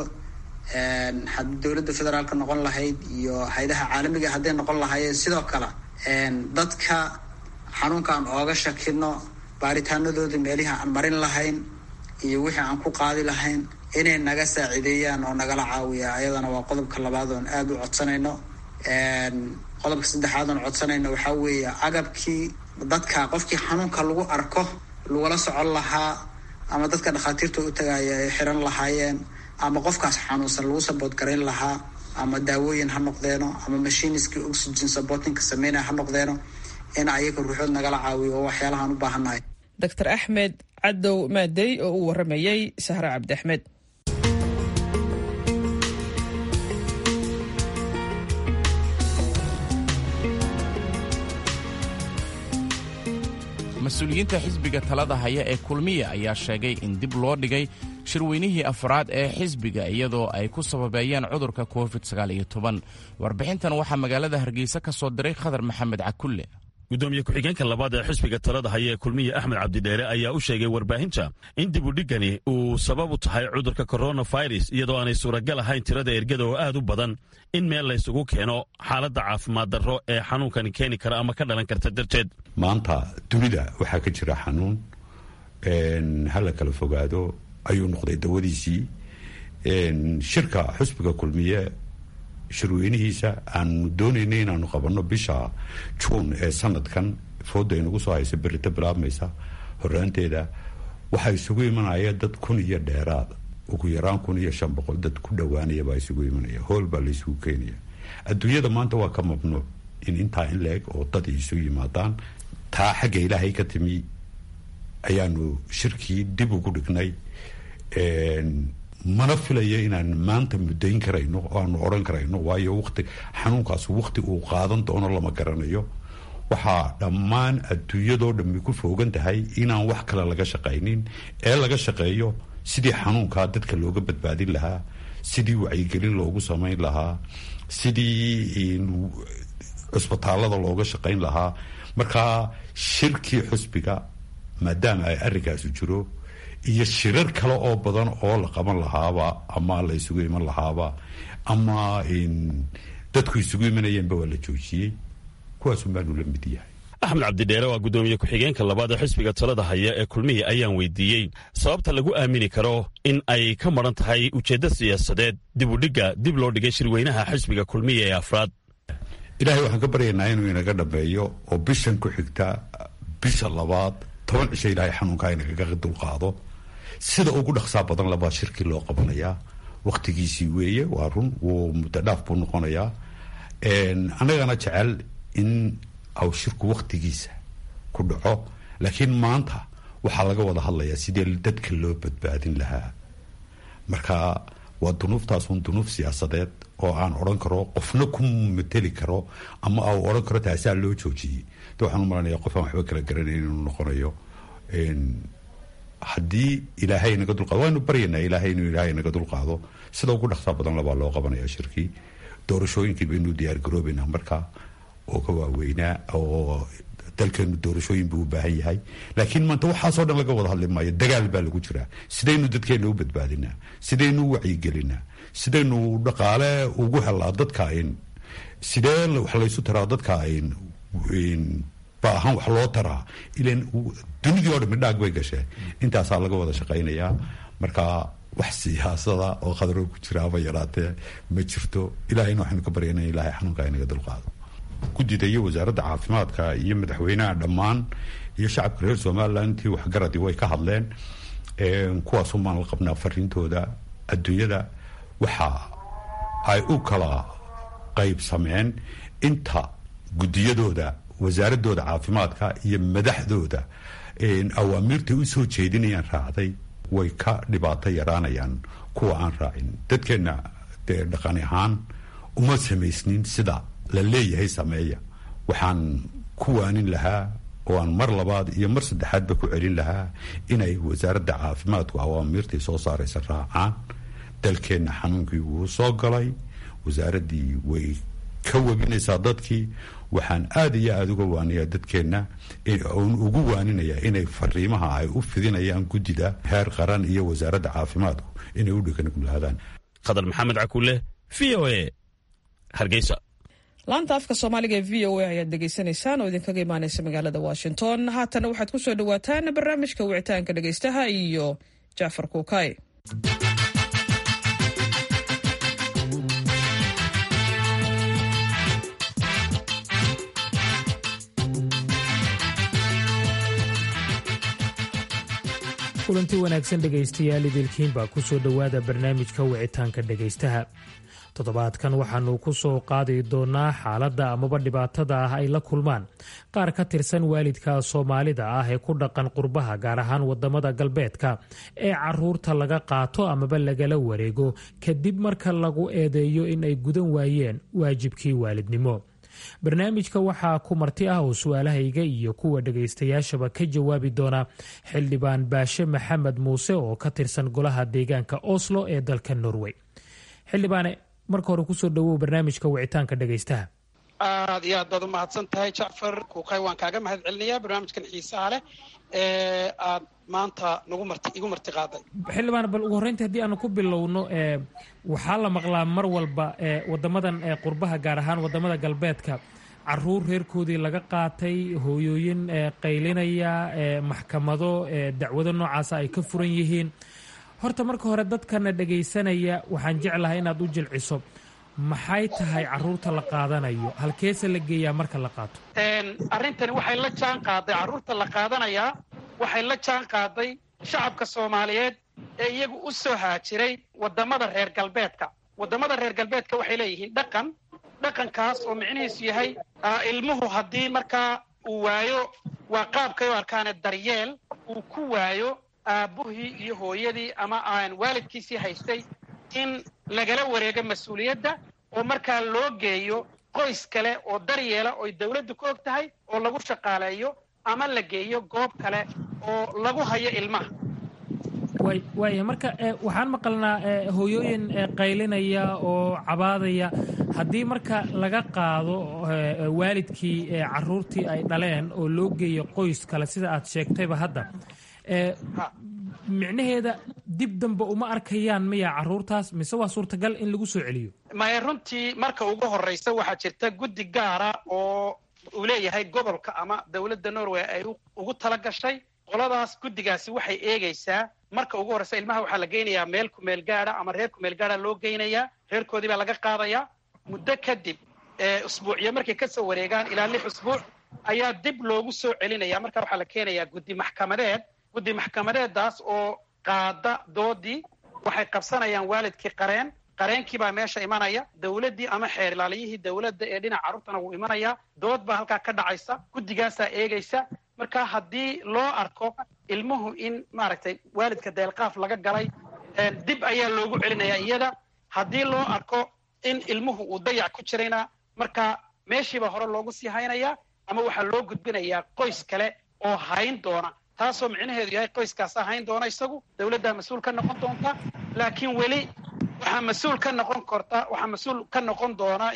haddii dowladda federaalka noqon lahayd iyo hay-adaha caalamiga hadday noqon lahaayeen sidoo kale dadka xanuunka aan ooga shakino baaritaanadooda meelihi aan marin lahayn iyo wixii aan ku qaadi lahayn inay naga saacideeyaan oo nagala caawiya ayadana waa qodobka labaad oon aada u codsanayno qodobka saddexaad oon codsanayno waxaa weeye agabkii dadka qofkii xanuunka lagu arko lagula socon lahaa ama dadka dhakhaatiirta u tagaaya ay xiran lahaayeen ama qofkaas xanuunsan lagu sabood garayn lahaa ama daawooyin ha noqdeeno ama mashiniskii oxygen supportingka sameynaya ha noqdeeno in ayaga ruuxood nagala caawiyo oo waxyaalahaan u baahannahay doctor axmed cadow maadey oo uu waramayey sahre cabdi axmed mas-uuliyiinta xisbiga talada haya ee kulmiya ayaa sheegay in dib loo dhigay shirweynihii afraad ee xisbiga iyadoo ay ku sababeeyeen cudurka covid warbixintan waxaa magaalada hargeysa ka soo diray khadar maxamed cakulle gudoomiye ku-xigeenka labaad ee xisbiga talada haya ee kulmiye axmed cabdidheere ayaa u sheegay warbaahinta in dibudhigani uu sabab u tahay cudurka koronafirus iyadoo aanay suuragal ahayn tirada ergada oo aad u badan in meel laysugu keeno xaaladda caafimaad darro ee xanuunkani keeni kara ama ka dhalan karta darteed maanta dunida waxaa ka jira xanuun hala kala fogaado ayuu noqday dawadiisii shirka xusbiga kulmiye shirweynihiisa aanu doonayna inaanu qabanno bisha juun ee sanadkan fooda inagu soo haysa berito bilaabmaysa horaanteeda waxaa isugu imanaya dad kun iyo dheeraad ugu yaraan kun iyo shan boqol dad ku dhowaanaya baa isugu imanaya hool baa laysugu keenaya adduunyada maanta waa ka mamnuuc in intaa in la-eg oo dad isu yimaadaan taa xagga ilaahay ka timi ayaanu shirkii dib ugu dhignay mana filayo inaan maanta muddayn karayno oo aanu odhan karayno waayo wati xanuunkaas wakti uu qaadan doono lama garanayo waxaa dhammaan adduunyadoo dhammi ku foogan tahay inaan wax kale laga shaqaynin ee laga shaqeeyo sidii xanuunkaa dadka looga badbaadin lahaa sidii wacyigelin loogu samayn lahaa sidii cusbitaalada looga shaqayn lahaa markaa shirkii xusbiga maadaama ay arrinkaasu jiro iyo shirar kale oo badan oo la qaban lahaaba ama la isugu iman lahaaba ama dadku isugu imanayeenba waa la joojiyey kuwaasun baanu la mid yahay axmed cabdidheere waa guddoomiye ku-xigeenka labaad ee xisbiga talada haya ee kulmihii ayaan weydiiyey sababta lagu aamini karo in ay ka maran tahay ujeeddo siyaasadeed dib u dhigga dib loo dhigay shirweynaha xisbiga kulmiya ee afraad ilaahay waxaan ka baryaynaa inuu inaga dhameeyo oo bishan ku xigta bisha labaad toban cisho ilaahay xanuunkaa inagaga dulqaado sida ugu dhaqsaa badan labaa shirkii loo qabanayaa wakhtigiisii weeye waa run wuu muddo dhaaf buu noqonayaa annagana jecel in aw shirku wakhtigiisa ku dhaco laakiin maanta waxaa laga wada hadlayaa sidee dadka loo badbaadin lahaa marka waa dunuuftaasun dunuuf siyaasadeed oo aan odhan karo qofna ku mateli karo ama au odhan karo taasaa loo joojiyey de waxaan u malanaya qof aan waxba kala garanayn inuu noqonayo haddii ilaahay naga dulqaado waanu baryanaa ilaahay inuu ilaahay naga dulqaado sida ugu dhaqsaa badan labaa loo qabanaya shirkii doorashooyinkii baynu diyaargaroobaynaa markaa oo ka waaweynaa oo dalkeenu doorashooyin buu u baahan yahay laakiin maanta waxaasoo dhan laga wada hadli maayo dagaal baa lagu jiraa sidaynu dadkeena u badbaadinaa sidaynu u wacyigelinaa sidaynu dhaqaale ugu helaa dadka ayn sidee wax laysu taraa dadka ayn baahan wax loo taraa ilan dunidii oo dhan midhaag bay gasheen intaasaa laga wada shaqaynayaa marka wax siyaasada oo khadro ku jira ama yaraatee ma jirto ilahayna waxaynu ka baryana in ilahay xanuunka inaga dulqaado guddida iyo wasaaradda caafimaadka iyo madaxweynaha dhammaan iyo shacabka reer somalilan intii waxgaradii way ka hadleen kuwaasumaan la qabnaa fariintooda adduunyada waxa ay u kala qaybsameen inta guddiyadooda wasaaradooda caafimaadka iyo madaxdooda awaamiirtay u soo jeedinayaan raacday way ka dhibaato yaraanayaan kuwa aan raacin dadkeenna dee dhaqani ahaan uma samaysnin sida la leeyahay sameeya waxaan ku waanin lahaa oo aan mar labaad iyo mar saddexaadba ku celin lahaa inay wasaaradda caafimaadku awaamiirtii soo saaraysa raacaan dalkeenna xanuunkii wuu soo galay wasaaraddii way ka webinaysaa dadkii waxaan aada iyo aada uga waaniyaa dadkeenna n ugu waaninaya inay fariimaha ay u fidinayaan guddida heer qaran iyo wasaaradda caafimaadku inay u dheganuglaadaan khadar maxamed cakuule v o a hargeysa laanta afka soomaaliga ee v o a ayaad dhegaysanaysaan oo idinkaga imaaneysa magaalada washington haatana waxaad ku soo dhawaataan barnaamijka wicitaanka dhegaystaha iyo jacfar kuukay kulanti wanaagsan dhegaystayaal idilkiinbaa ku soo dhowaada barnaamijka wicitaanka dhegaystaha toddobaadkan waxaanu ku soo qaadi doonaa xaaladda amaba dhibaatada ah ay la kulmaan qaar ka tirsan waalidka soomaalida ah ee ku dhaqan qurbaha gaar ahaan wadamada galbeedka ee caruurta laga qaato amaba lagala wareego kadib marka lagu eedeeyo in ay gudan waayeen waajibkii waalidnimo barnaamijka waxaa ku marti ah oo su-aalahayga iyo kuwa dhagaystayaashaba ka jawaabi doona xildhibaan baashe maxamed muuse oo ka tirsan golaha deegaanka oslo ee dalka norway xildhibaane marka hore kusoo dhawow barnaamijka wicitaanka dhegaystaha aad iyo aad baad u mahadsan tahay jacfar kuukay waan kaaga mahad celinayaa barnaamijkan xiisaha leh ee aad maanta nagu marti igu marti qaaday xildhibaan bal ugu horreynta haddii aanu ku bilowno waxaa la maqlaa mar walba wadamadan qurbaha gaar ahaan wadamada galbeedka caruur reerkoodii laga qaatay hooyooyin qaylinaya maxkamado dacwado noocaasa ay ka furan yihiin horta marka hore dadkana dhagaysanaya waxaan jeclahay inaad u jilciso maxay tahay caruurta la qaadanayo halkeese la geeyaa marka la qaato arrintani waxay la jaan qaaday carruurta la qaadanayaa waxay la jaan qaaday shacabka soomaaliyeed ee iyagu u soo haajiray waddamada reer galbeedka waddamada reer galbeedka waxay leeyihiin dhaqan dhaqankaas oo micnihiisu yahay ilmuhu haddii markaa uu waayo waa qaabkay u arkaane daryeel uu ku waayo aabbuhii iyo hooyadii ama aan waalidkiisii haystay in lagala wareego mas-uuliyadda oo markaa loo geeyo qoys kale oo daryeela oy dawladdu ka og tahay oo lagu shaqaaleeyo ama la geeyo goob kale oo lagu hayo ilmaha waaya marka waxaan maqalnaa hooyooyin qaylinaya oo cabaadaya haddii marka laga qaado waalidkii caruurtii ay dhaleen oo loo geeyo qoys kale sida aad sheegtayba hadda micnaheeda dib dambe uma arkayaan miya caruurtaas mise waa suurtagal in lagu soo celiyo maya runtii marka ugu horraysa waxaa jirta guddi gaara oo uu leeyahay gobolka ama dowladda norway ay ugu tala gashay qoladaas guddigaasi waxay eegaysaa marka ugu horraysa ilmaha waxaa la geynayaa meel kumeel gaada ama reer kumeel gaada loo geynayaa reerkoodii baa laga qaadayaa muddo kadib usbuucyo markay ka soo wareegaan ilaa lix usbuuc ayaa dib loogu soo celinaya marka waxaa la keenayaa guddi maxkamadeed guddi maxkamadeedaas oo qaada doodii waxay qabsanayaan waalidkii qareen qareenkii baa meesha imanaya dowladdii ama xeer ilaaliyihii dowladda ee dhinaca carruurtana wuu imanayaa dood baa halkaa ka dhacaysa guddigaasaa eegaysa marka haddii loo arko ilmuhu in maaragtay waalidka deelqaaf laga galay dib ayaa loogu celinayaa iyada haddii loo arko in ilmuhu uu dayac ku jirayna marka meeshiibaa hore loogu sii haynayaa ama waxaa loo gudbinayaa qoys kale oo hayn doona taasoo micnaheedu yahay qoyskaas ahayn doona isagu dowladdaa mas-uul ka noqon doonta laakiin weli waxaa mas-uul ka noqon korta waxaa mas-uul ka noqon doona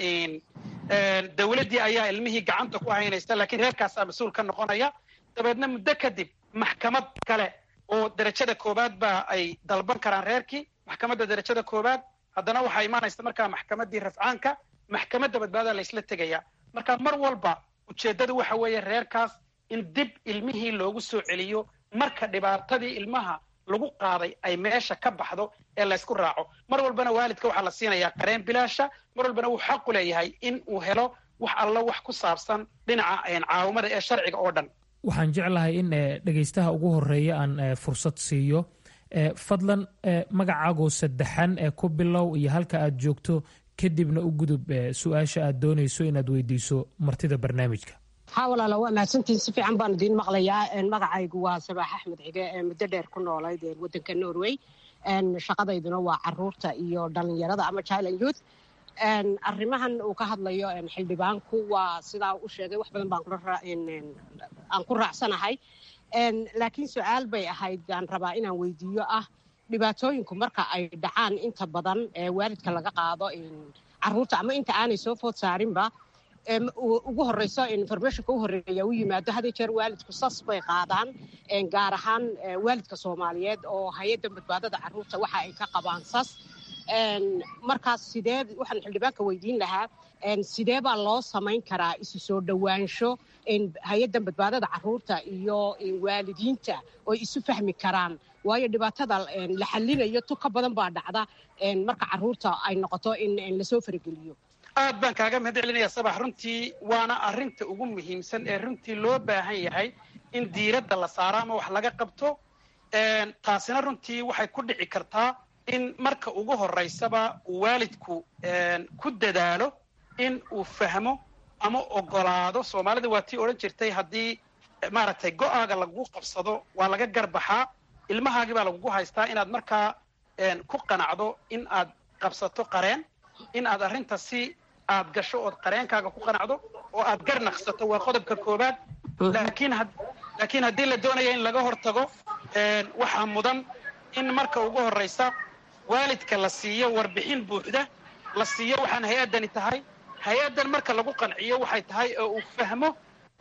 dowladdii ayaa ilmihii gacanta ku haynaysa laakiin reerkaasaa mas-uul ka noqonaya dabeedna muddo kadib maxkamad kale oo derajada koowaad baa ay dalban karaan reerkii maxkamadda derajada koowaad haddana waxaa imaanaysa markaa maxkamaddii rafcaanka maxkamadda badbaadaa la isla tegaya marka mar walba ujeeddadu waxa weeye reerkaas in dib ilmihii loogu soo celiyo marka dhibaatadii ilmaha lagu qaaday ay meesha ka baxdo ee laysku raaco mar walbana waalidka waxaa la siinayaa qareen bilaasha mar walbana wuu xaqu leeyahay in uu helo wax allo wax ku saabsan dhinaca caawimada ee sharciga oo dhan waxaan jeclahay in dhegaystaha ugu horeeya aan fursad siiyo fadlan magacaagoo saddexan ee ku bilow iyo halka aad joogto kadibna u gudub su-aasha aad doonayso inaad weydiiso martida barnaamijka haa walaala waa mahadsantihin si fiican baan idiin maqlayaa magacaygu waa sabaax axmed xige ee muddo dheer ku noolayd waddanka norway shaqadayduna waa caruurta iyo dhalinyarada ama child youth arrimahan uu ka hadlayo xildhibaanku waa sidaa u sheegay wax badan baan aan ku raacsanahay laakiin su-aal bay ahayd aan rabaa inaan weydiiyo ah dhibaatooyinku marka ay dhacaan inta badan waalidka laga qaado caruurta ama inta aanay soo food saarinba ugu horeyso informationka u horeeya u yimaado had jeer waalidku sas bay qaadaan gaar ahaan waalidka soomaaliyeed oo hay-adda badbaadada caruurta waxa ay ka qabaan sas markaas sidee waxaan xildhibaanka weydiin lahaa sidee baa loo samayn karaa isu soo dhowaansho hay-addan badbaadada caruurta iyo waalidiinta oo isu fahmi karaan waayo dhibaatada la xallinayo tu ka badan baa dhacda marka caruurta ay noqoto in lasoo farageliyo aad baan kaaga mahad celinaya sabax runtii waana arrinta ugu muhiimsan ee runtii loo baahan yahay in diiradda la saaro ama wax laga qabto taasina runtii waxay ku dhici kartaa in marka ugu horeysaba uu waalidku ku dadaalo in uu fahmo ama ogolaado soomaalida waa tii odhan jirtay haddii maaragtay go-aaga lagu qabsado waa laga garbaxaa ilmahaagii baa lagugu haystaa inaad markaa ku qanacdo in aad qabsato qareen in aad arrinta si aad gasho ood qareenkaaga ku qanacdo oo aad gar naqsato waa qodobka koowaad laakiin laakiin haddii la doonaya in laga hortago waxaa mudan in marka ugu horreysa waalidka la siiyo warbixin buuxda la siiyo waxaan hay-addani tahay hay-addan marka lagu qanciyo waxay tahay oo uu fahmo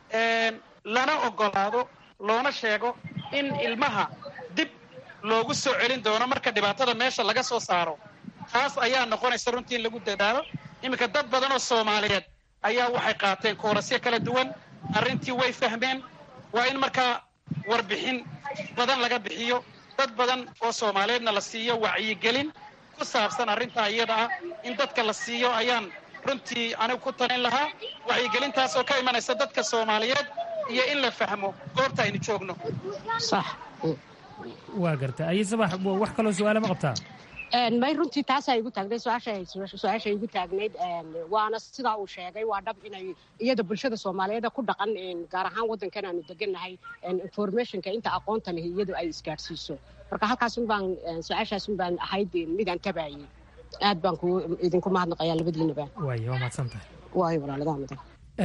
lana ogolaado loona sheego in ilmaha dib loogu soo celin doono marka dhibaatada meesha laga soo saaro taas ayaa noqonaysa runtii in lagu dadaalo iminka dad badan oo soomaaliyeed ayaa waxay qaateen koorasyo kala duwan arrintii way fahmeen waa in markaa warbixin badan laga bixiyo dad badan oo soomaaliyeedna la siiyo wacyigelin ku saabsan arrintaa iyada ah in dadka la siiyo ayaan runtii anigu ku talin lahaa wacyigelintaas oo ka imanaysa dadka soomaaliyeed iyo in la fahmo goobta aynu joogno sax waa garta aye sabax wax kaloo su-aale ma qabtaa may runtii taasaa igu taagnayd su-aasha igu taagnayd waana sidaa uu sheegay waa dhab inay iyada bulshada soomaaliyeed ku dhaqan gaar ahaan waddankan aanu degannahay informationka inta aqoonta leh iyadu ay isgaadhsiiso marka halkaasun baan su-aashaasun baan ahayd midaan tabaayey aad baan ku idinku mahadnaqayaa labadiinaba waay waa mahadsan tahay waayo walaaladaha mudan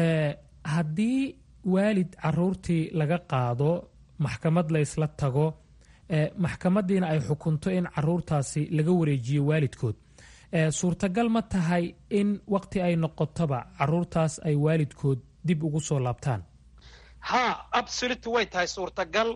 haddii waalid caruurtii laga qaado maxkamad la ysla tago maxkamadiina ay xukunto in caruurtaasi laga wareejiyo waalidkood suurtagal ma tahay in waqti ay noqotoba caruurtaas ay waalidkood dib ugu soo laabtaan ha absolute way tahay suurtagal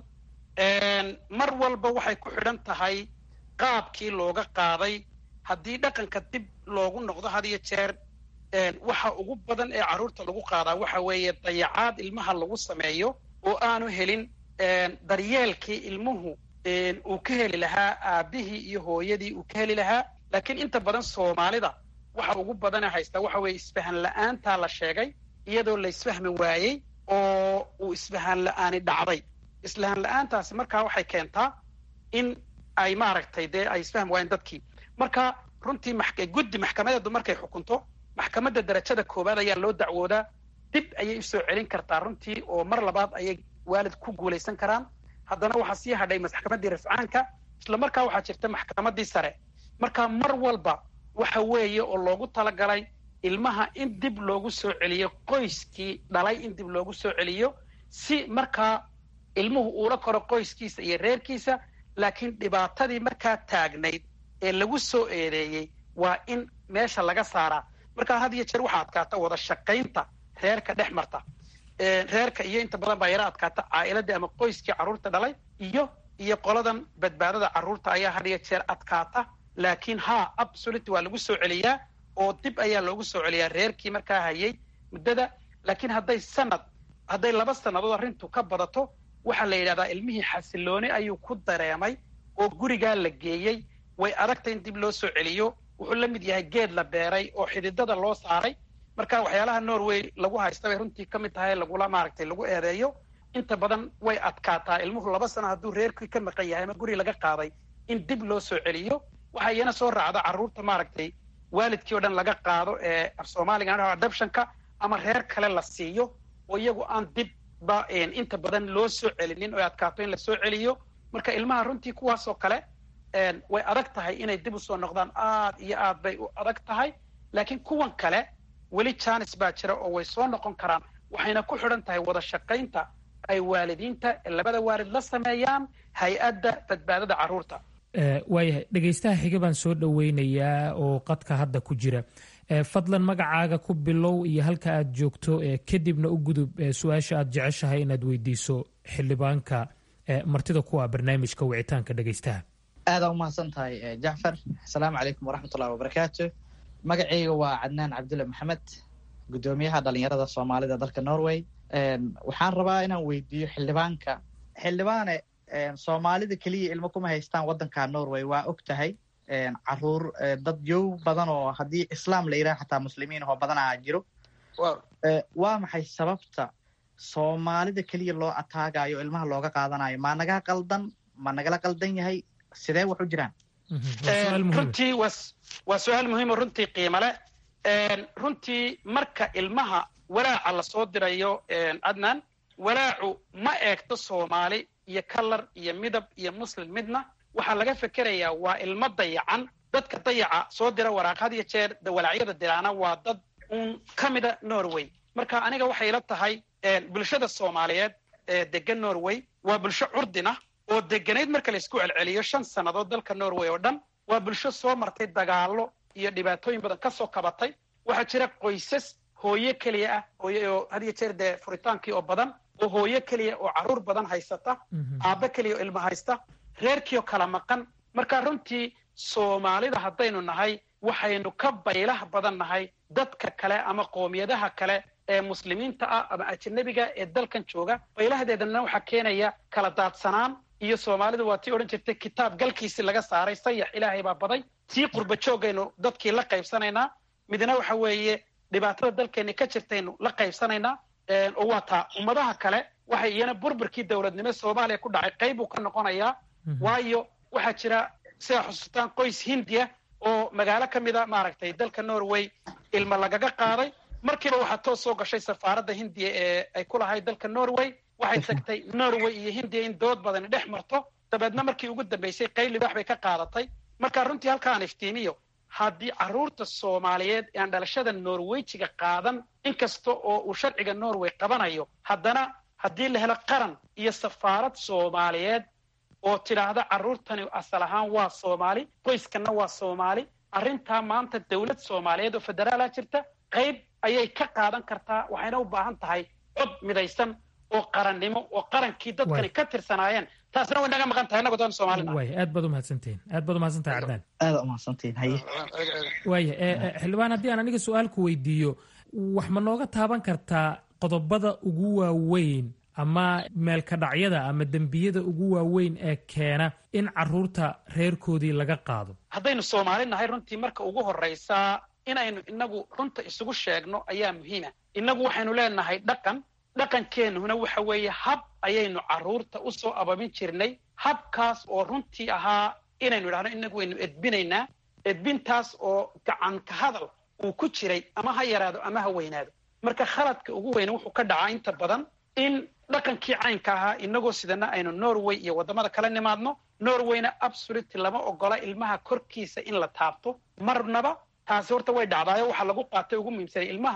mar walba waxay ku xidhan tahay qaabkii looga qaaday haddii dhaqanka dib loogu noqdo had iyo jeer waxa ugu badan ee carruurta lagu qaadaa waxa weeye dayacaad ilmaha lagu sameeyo oo aanu helin daryeelkii ilmuhu uu ka heli lahaa aabbihii iyo hooyadii uu ka heli lahaa laakiin inta badan soomaalida waxa ugu badane haystaa waxa weeye isfahan la-aantaa la sheegay iyadoo la isfahmi waayey oo uu isfahan la-aani dhacday isfahan la-aantaasi markaa waxay keentaa in ay maaragtay dee ay isfahmi waayeen dadkii marka runtii guddi maxkamadeedu markay xukunto maxkamadda darajada koowaad ayaa loo dacwoodaa dib ayay usoo celin kartaa runtii oo mar labaad ayay waalid ku guulaysan karaan haddana waxaa sii hadhay maxkamaddii rafcaanka isla markaa waxaa jirta maxkamaddii sare marka mar walba waxa weeye oo loogu talagalay ilmaha in dib loogu soo celiyo qoyskii dhalay in dib loogu soo celiyo si markaa ilmuhu uula koro qoyskiisa iyo reerkiisa laakiin dhibaatadii markaa taagnayd ee lagu soo eedeeyey waa in meesha laga saaraa markaa had iyo jeer waxaa adkaata wada shaqaynta reerka dhex marta reerka iyo inta badan baa yara adkaata caa'iladii ama qoyskii carruurta dhalay iyo iyo qoladan badbaadada carruurta ayaa had iyo jeer adkaata laakiin ha absolute waa lagu soo celiyaa oo dib ayaa loogu soo celiyaa reerkii markaa hayay muddada laakiin hadday sanad hadday laba sannadood arrintu ka badato waxaa la yidhahdaa ilmihii xasilooni ayuu ku dareemay oo gurigaa la geeyey way adagta in dib loo soo celiyo wuxuu la mid yahay geed la beeray oo xididada loo saaray marka waxyaalaha norway lagu haysta bay runtii ka mid tahay lagula maaragtay lagu eedeeyo inta badan way adkaataa ilmuhu laba sano hadduu reerkii ka maqan yahay ama guri laga qaaday in dib loo soo celiyo waxaa iyana soo raacda carruurta maaragtay waalidkii o dhan laga qaado ee af soomaaliga adoptionka ama reer kale la siiyo oo iyagu aan dibba inta badan loo soo celinin oo adkaato in la soo celiyo marka ilmaha runtii kuwaasoo kale way adag tahay inay dib usoo noqdaan aad iyo aad bay u adag tahay laakiin kuwan kale weli janis baa jira oo way soo noqon karaan waxayna ku xidhan tahay wada shaqaynta ay waalidiinta labada waalid la sameeyaan hay-adda badbaadada carruurta waayahay dhegaystaha xiga baan soo dhoweynayaa oo qadka hadda ku jira fadlan magacaaga ku bilow iyo halka aad joogto kadibna u gudub su-aasha aad jeceshahay inaad weydiiso xildhibaanka martida kuwa barnaamijka wicitaanka dhegaystaha aadaa umahadsan tahay jacfar asalaamu calaykum waraxmatullahi wabarakaatu magacayga waa cadnaan cabdulle maxamed guddoomiyaha dhalinyarada soomaalida dalka norway waxaan rabaa inaan weydiiyo xildhibaanka xildhibaane soomaalida keliya ilmo kuma haystaan waddanka norway waa og tahay caruur dad yow badan oo haddii islaam la yidhaha xataa muslimiin oo badanaa jiro waa maxay sababta soomaalida keliya loo ataagayo ilmaha looga qaadanayo ma naga qaldan ma nagala qaldan yahay sidee wax u jiraan runtii waa su-aal muhiimo runtii qiimo leh runtii marka ilmaha walaaca lasoo dirayo adnan walaacu ma eegto soomaali iyo kalar iyo midab iyo muslim midna waxaa laga fekerayaa waa ilmo dayacan dadka dayaca soo dira waraaq had iyo jeer walaacyada diraana waa dad uun ka mida norway marka aniga waxay la tahay bulshada soomaaliyeed ee degan norway waa bulsho curdina oo deganayd marka laysku celceliyo shan sannadood dalka norway oo dhan waa bulsho soo martay dagaallo iyo dhibaatooyin badan ka soo kabatay waxaa jira qoysas hooyo keliya ah hooyo oo had iyo jeer dee furitaankii oo badan oo hooyo keliya oo carruur badan haysata aabbo keliya oo ilmo haysta reerkiioo kala maqan marka runtii soomaalida haddaynu nahay waxaynu ka baylah badan nahay dadka kale ama qoomiyadaha kale ee muslimiinta ah ama ajanabiga ee dalkan jooga baylahadeedana waxaa keenaya kala daadsanaan iyo soomaalida waa tii odhan jirtay kitaab galkiisii laga saaray sayax ilaahay baa baday tii qurba joogaynu dadkii la qaybsanaynaa midna waxa weeye dhibaatada dalkeenni ka jirtaynu la qaybsanaynaa oo waa taa ummadaha kale waxay iyana burburkii dowladnimo soomaaliya ku dhacay qayb uu ka noqonayaa waayo waxaa jira sidaa xusuustaan qoys hindiya oo magaalo ka mida maaragtay dalka norway ilma lagaga qaaday markiiba waxaa toos soo gashay safaaradda hindiya ee ay ku lahayd dalka norway waxay tagtay norway iyo hindiya in dood badani dhex marto dabeedna markii ugu dambaysay qayb libaax bay ka qaadatay marka runtii halkaan iftiimiyo haddii carruurta soomaaliyeed ee aan dhalashada norweyjiga qaadan inkasta oo uu sharciga norway qabanayo haddana haddii la helo qaran iyo safaarad soomaaliyeed oo tidhaahda carruurtani asal ahaan waa soomaali qoyskanna waa soomaali arrintaa maanta dowlad soomaaliyeed oo federaala jirta qayb ayay ka qaadan kartaa waxayna u baahan tahay cod midaysan oo qarannimo oo qarankii dadkani ka tirsanaayeen taasna way naga maqan tahay innagu doon soomaalina waaya aad baad umahadsantihin aad baad umahadsantahay cardaan aada umahadsantihin haye waaya xildhibaan haddii aan aniga su-aal ku weydiiyo wax ma nooga taaban kartaa qodobada ugu waaweyn ama meelka dhacyada ama dembiyada ugu waaweyn ee keena in carruurta reerkoodii laga qaado haddaynu soomaali nahay runtii marka ugu horraysaa inaynu inagu runta isugu sheegno ayaa muhiima innagu waxaynu leenahay dhaqan dhaqankeennuna waxa weeye hab ayaynu carruurta u soo abamin jirnay habkaas oo runtii ahaa inaynu idhahno inagu waynu edbinaynaa edbintaas oo gacanka hadal uu ku jiray ama ha yaraado ama ha weynaado marka khaladka ugu weyne wuxuu ka dhacaa inta badan in dhaqankii caynka ahaa inagoo sidana aynu norway iyo waddamada kala nimaadno norwayna absoluty lama ogola ilmaha korkiisa in la taabto marnaba taasi horta way dhacdaayo waxaa lagu qaatay ugu muhiimsanay ilmaha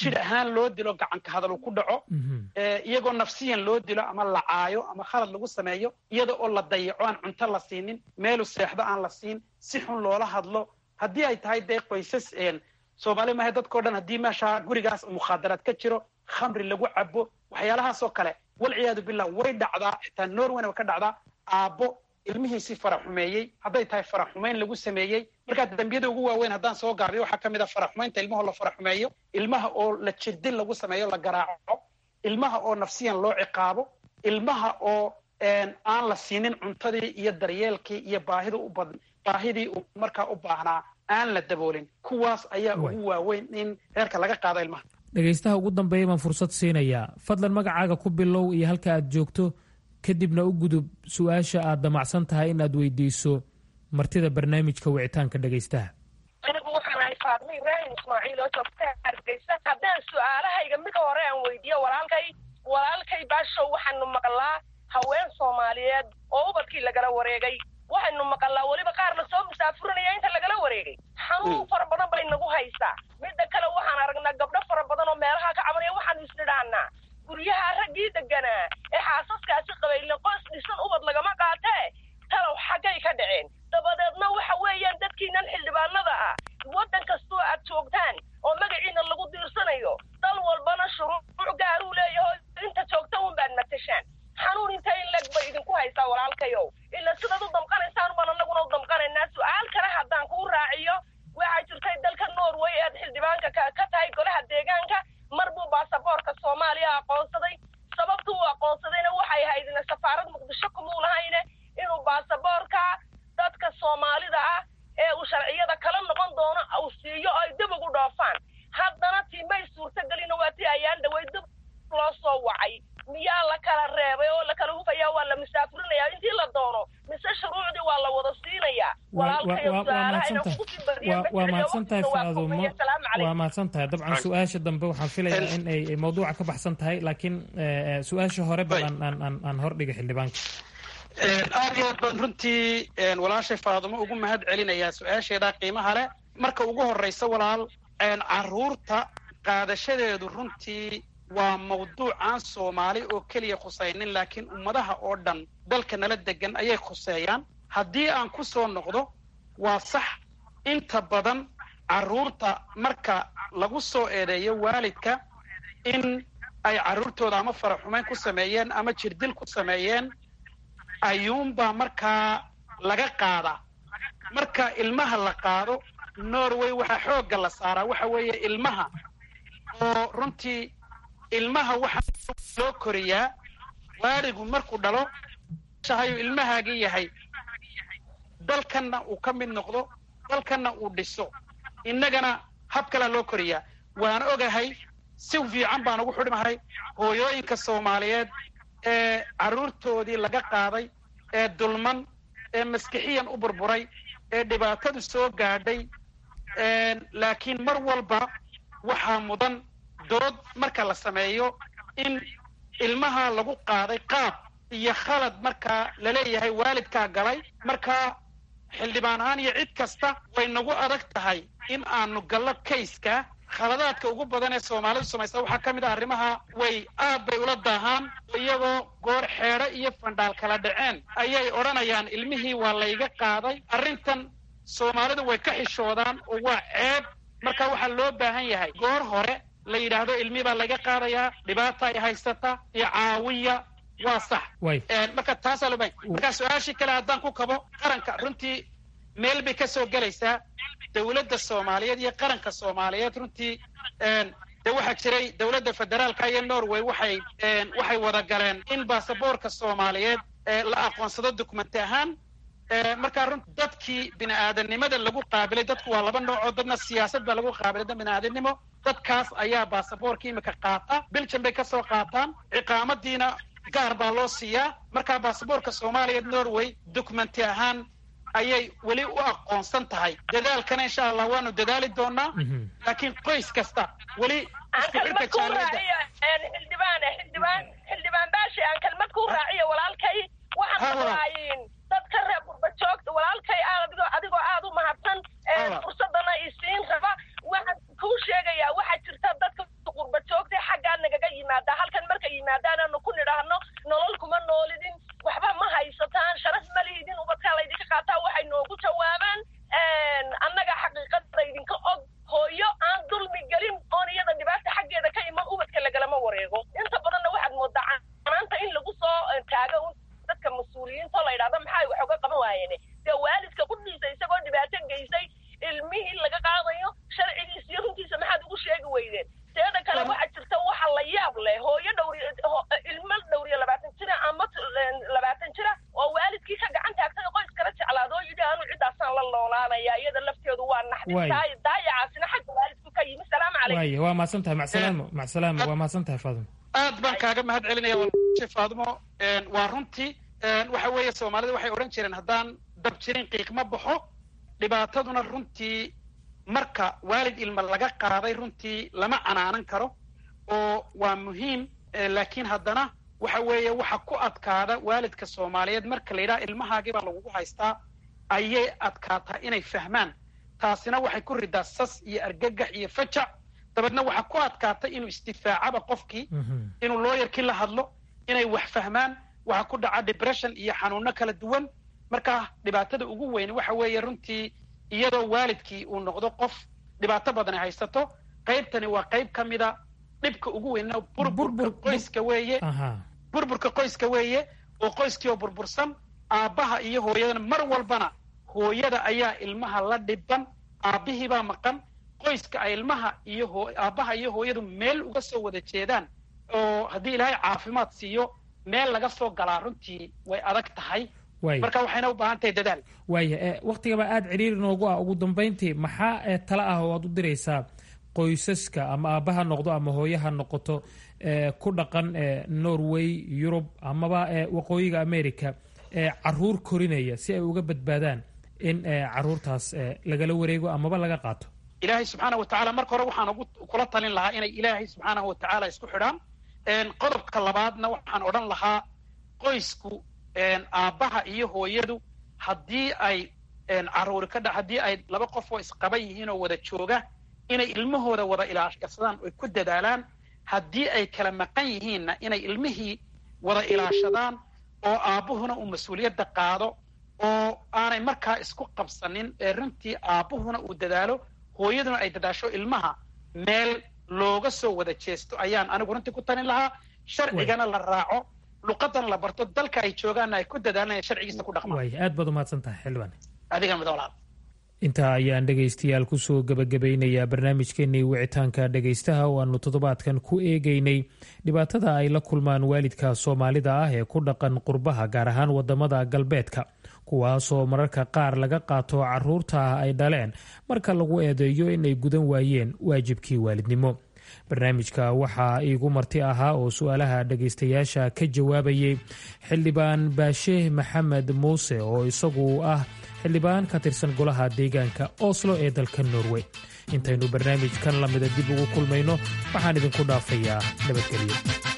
jidh ahaan loo dilo gacanka hadal uu ku dhaco iyagoo nafsiyan loo dilo ama la caayo ama khalad lagu sameeyo iyada oo la dayaco aan cunto la siinin meelu seexdo aan la siin si xun loola hadlo haddii ay tahay dee qoysas soomaali maaha dadkao dhan haddii meesha gurigaas mukhaadaraad ka jiro khamri lagu cabo waxyaalahaasoo kale walciyaadu billah way dhacdaa xitaa norwayna way ka dhacdaa aabbo ilmihiisii faraxumeeyey hadday tahay faraxumayn lagu sameeyey markaa dembiyada ugu waaweyn haddaan soo gaabiyo waxaa ka mid a faraxumaynta ilmahoo la faraxumeeyo ilmaha oo la jirdin lagu sameeyo la garaaco ilmaha oo nafsiyan loo ciqaabo ilmaha oo aan la siinin cuntadii iyo daryeelkii iyo baahida u bad baahidii uu markaa u baahnaa aan la daboolin kuwaas ayaa ugu waaweyn in reerka laga qaado ilmaha dhegaystaha ugu dambeeya baan fursad siinayaa fadlan magacaaga ku bilow iyo halka aad joogto kadibna u gudub su-aasha aad damacsan tahay in aad weydiiso martida barnaamijka wicitaanka dhegaystaha anigu waxaan ahay faadmo ibraahim ismaaciil oo joogta hargeysa haddaan su-aalahayga mid hore aan weydiiyo walaalkay walaalkay baashow waxaanu maqlaa haween soomaaliyeed oo ubadkii lagala wareegay waxaynu maqalnaa weliba qaar la soo musaafurinaya inta lagala wareegay xanuun fara badan bay nagu haysaa midda kale waxaan aragnaa gabdho fara badan oo meelaha ka cabanaya waxaanu isnidhaanaa guryaha raggii deganaa ee xaasaskaasi qabayle qoys dhisan ubad lagama qaatee talow xaggay ka dhaceen dabadeedna waxa weeyaan dadkiinan xildhibaanada ah waddan kastoo aad joogtaan oo magaciina lagu diirsanayo dal walbana shuruuc gaaruu leeyaho inta joogta un baad matashaan xanuun inta in leg bay idinku haysaa walaalkayow ila sidaad u damqanaysaan baan annaguna u damqanaynaa su-aal kale haddaan kuu raaciyo waxaa jirtay dalka norway ead xildhibaanka ka tahay golaha deegaanka mar buu baasaboorka soomaaliya aqoonsaday sababtu uu aqoonsadayna waxay ahayd safaarad muqdisho kumuu lahayne inuu baasaboorka dadka soomaalida ah ee uu sharciyada kala noqon doono uu siiyo ay dib ugu dhoofaan haddana tiimay suurtagelina waa tii ayaan dhaway dib loo soo wacay miyaa la kala reebay oo la kala hufaya waa la musaafurinaya intii la doono mise shuruucdii waa la wada siinayaa waa mahadsan tahay faadumo waa mahadsan tahay dabcan su-aasha dambe waxaan filayaa in ay mawduuca ka baxsan tahay laakiin su-aasha hore bal aan hordhiga xildhibaanka aad iyo aad baan runtii walaashay faadumo ugu mahad celinayaa su-aasheeda qiimaha leh marka ugu horraysa walaal caruurta qaadashadeedu runtii waa mawduuc aan soomaali oo keliya khusaynin laakiin ummadaha oo dhan dalka nala degan ayay khuseeyaan haddii aan ku soo noqdo waa sax inta badan carruurta marka lagu soo eedeeyo waalidka in ay carruurtooda ama faraxumayn ku sameeyeen ama jirdil ku sameeyeen ayuunbaa markaa laga qaadaa marka ilmaha la qaado norway waxaa xoogga la saaraa waxa weeye ilmaha oo runtii ilmaha waxaa loo koriyaa waaligu markuu dhalo shahayu ilmahaagii yahay dalkanna uu ka mid noqdo dalkanna uu dhiso innagana hab kalea loo koriyaa waan ogahay si fiican baan ugu xidhmahay hooyooyinka soomaaliyeed ee carruurtoodii laga qaaday ee dulman ee maskixiyan u burburay ee dhibaatadu soo gaadhay laakiin mar walba waxaa mudan dood marka la sameeyo in ilmaha lagu qaaday qaab iyo khalad markaa laleeyahay waalidkaa galay markaa xildhibaan ahaan iyo cid kasta way nagu adag tahay in aanu gallo kayska khaladaadka ugu badan ee soomaalidu samaysa waxaa ka mid ah arrimaha way aad bay ula daahaan iyagoo goor xeedho iyo fandhaal kala dhaceen ayay odhanayaan ilmihii waa layga qaaday arrintan soomaalidu way ka xishoodaan oo waa ceeb marka waxaa loo baahan yahay goor hore la yidhaahdo ilmi baa laga qaadayaa dhibaata ay haysata iyo caawiya waa sax marka taasaa loo baahan marka su-aashii kale haddaan ku kabo qaranka runtii meel bay ka soo gelaysaa dowladda soomaaliyeed iyo qaranka soomaaliyeed runtii de waxaa jiray dowladda federaalka iyo norway waxay waxay wada galeen in baasaboorka soomaaliyeed la aqoonsado dokumenti ahaan markaa run dadkii bini aadanimada lagu qaabilay dadku waa laba noocoo dadna siyaasad baa lagu qaabilay dad bini aadanimo dadkaas ayaa baasaboorka imika qaata belgium bay kasoo qaataan ciqaamadiina gaar baa loo siiyaa markaa baasaboorka soomaaliya norway documenti ahaan ayay weli u aqoonsan tahay dadaalkana insha allah waanu dadaali doonaa laakiin qoys kasta weli isku xidhka jaaliyadda xildhibaan xildhibaan xildhibaan baashi aan kelmad ku raaciyo walaalkay waxaan maqlaayin dadka reer qurba joogta walaalkay adigoo adigoo aada u mahadsan fursadana isiin raba waxaan kuu sheegayaa waxaa jirta dadka dhibtahay daayacaasina xagga waalidku ka yimi salaamu calaykum waaya waa mahadsan tahay macsalaamo macsalaamo waa mahadsan tahay faadimo aad baan kaaga mahad celinaya walaashay faadimo waa runtii waxa weeye soomaalida waxay odhan jireen haddaan dab jirin qiiq ma baxo dhibaataduna runtii marka waalid ilma laga qaaday runtii lama canaanan karo oo waa muhiim laakiin haddana waxa weeye waxa ku adkaada waalidka soomaaliyeed marka la yidhaha ilmahaagii baa lagugu haystaa ayay adkaataa inay fahmaan taasina waxay ku ridaa sas iyo argagax iyo fajac dabeedna waxaa ku adkaata inuu istifaacaba qofkii inuu looyarkii la hadlo inay wax fahmaan waxaa ku dhaca depression iyo xanuuno kala duwan marka dhibaatada ugu weyn waxa weeye runtii iyadoo waalidkii uu noqdo qof dhibaato badan ay haysato qaybtani waa qayb ka mida dhibka ugu weyn burburka qoyska weeye burburka qoyska weeye oo qoyskii oo burbursan aabbaha iyo hooyadana mar walbana hooyada ayaa ilmaha la dhiban aabbihii baa maqan qoyska ay ilmaha iyo aabbaha iyo hooyadu meel uga soo wada jeedaan oo haddii ilaahay caafimaad siiyo meel laga soo galaa runtii way adag tahay marka waxayna u baahan tahay dadaal waaya waktigaba aada ciriiri noogu ah ugu dambayntii maxaa tala ah oo aad u diraysaa qoysaska ama aabba ha noqdo ama hooye ha noqoto ku dhaqan norway yurub amaba waqooyiga america caruur korinaya si ay uga badbaadaan in caruurtaas lagala wareego amaba laga qaato ilaahay subxaana wa tacala marka hore waxaan ugu kula talin lahaa inay ilaahay subxaanahu wa tacaala isku xidhaan qodobka labaadna waxaan odhan lahaa qoysku aabbaha iyo hooyadu haddii ay caruuri ka dha haddii ay laba qof oo isqaba yihiin oo wada jooga inay ilmahooda wada ilaashadaan oy ku dadaalaan haddii ay kala maqan yihiinna inay ilmihii wada ilaashadaan oo aabbuhuna uu mas-uuliyadda qaado oo aanay markaa isku qabsanin ee runtii aabbuhuna uu dadaalo hooyaduna ay dadaasho ilmaha meel looga soo wada jeesto ayaan anigu runtii ku talin lahaa sharcigana la raaco luqadana la barto dalka ay joogaanna ay ku dadaalanaya sharcigiisa ku dhaqmaan waaya aad baad umahadsan tahay xildhibaan adiga midolaad intaa ayaan dhegaystayaal kusoo gebagabeynayaa barnaamijkeenii wicitaanka dhegaystaha oo aanu toddobaadkan ku eegeynay dhibaatada ay la kulmaan waalidka soomaalida ah ee ku dhaqan qurbaha gaar ahaan wadamada galbeedka kuwaasoo mararka qaar laga qaato caruurta ay dhaleen marka lagu eedeeyo inay gudan waayeen waajibkii waalidnimo barnaamijka waxaa iigu marti ahaa oo su-aalaha dhagaystayaasha ka jawaabayay xildhibaan baashe maxamed muuse oo isagu ah xildhibaan ka tirsan golaha deegaanka oslo ee dalka norway intaynu barnaamijkan lamida dib ugu kulmayno waxaan idinku dhaafayaa nabadgelyo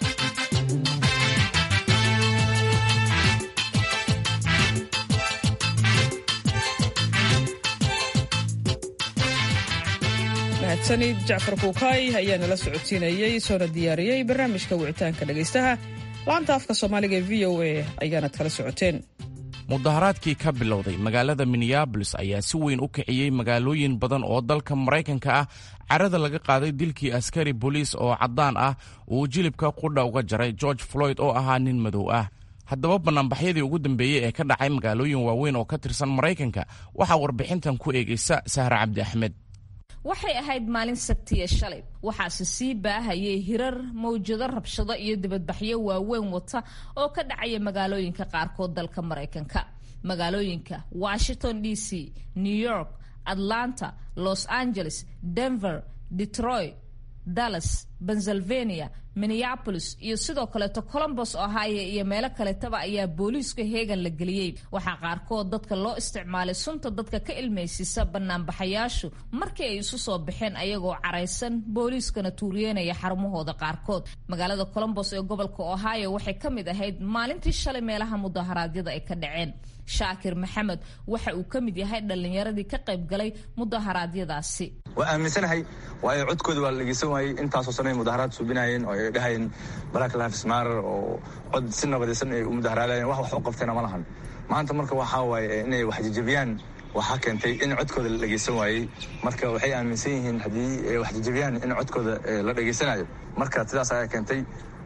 mahadsanid jacfar kuukay ayaa nala socodsiinayey soona diyaariyey barnaamijka wicitaanka dhegaystaha laanta afka soomaaliga ee v o a ayaanad kala socoteen mudaharaadkii ka bilowday magaalada minneabolis ayaa si weyn u kiciyey magaalooyin badan oo dalka maraykanka ah carada laga qaaday dilkii askari boliis oo caddaan ah uu jilibka qudha uga jaray george floyd oo ahaa nin madow ah haddaba bannaanbaxyadii ugu dambeeyey ee ka dhacay magaalooyin waaweyn oo ka tirsan maraykanka waxaa warbixintan ku eegaysa sahra cabdi axmed waxay ahayd maalin sabtiya shalay waxaase sii baahayay hirar mawjado rabshado iyo dibadbaxyo waaweyn wata oo ka dhacaya magaalooyinka qaarkood dalka maraykanka magaalooyinka washington d c new york atlanta los angeles denver detroit dallas pennsylvania minneapolis iyo sidoo kaleeto colombos ohio iyo meelo kaletaba ayaa booliiska heegan la geliyey waxaa qaarkood dadka loo isticmaalay sunta dadka ka ilmaysisa banaanbaxayaashu markii ay isu soo baxeen ayagoo caraysan booliiskana tuuriyeynaya xarumahooda qaarkood magaalada colombos ee gobolka ohio waxay ka mid ahayd maalintii shalay meelaha mudaharaadyada ay ka dhaceen shaakir maxamed waxa uu ka mid yahay dhallinyaradii ka qayb galay mudaharaadyadaasi waa aaminsanahay waayo codkooda waa la dhegeysan waayey intaasoo sanay mudaharaad suubinayeen oo ay dhahayeen black lives matter oo cod si nabadaysan ay u mudaharaadayeen wax wax u qabteena ma lahan maanta marka waxaa waaye inay wax jajabiyaan waxaa keentay in codkooda la dhegeysan waayey marka waxay aaminsan yihiin haddii ay wax jajabiyaan in codkooda la dhegeysanayo marka sidaas ayaa keentay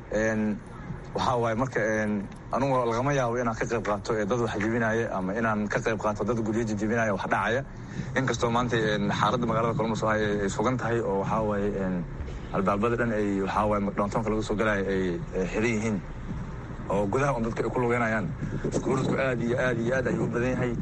waxaa waaye marka anugu lagama yaabo inaan ka qayb qaato ee dad wax jebinaya ama inaan ka qayb qaato dad guryo jejebinaya wax dhacaya inkastoo maanta xaaladda magaalada columbus ay sugan tahay oo waxaa waaye albaabada dhan ay waxaa waaye downtownka laga soo galaya ay xiran yihiin oo gudaha un dadka ay ku lugeynayaan iskuuladku aad iyo aad iyo aad ayuu u badan yahay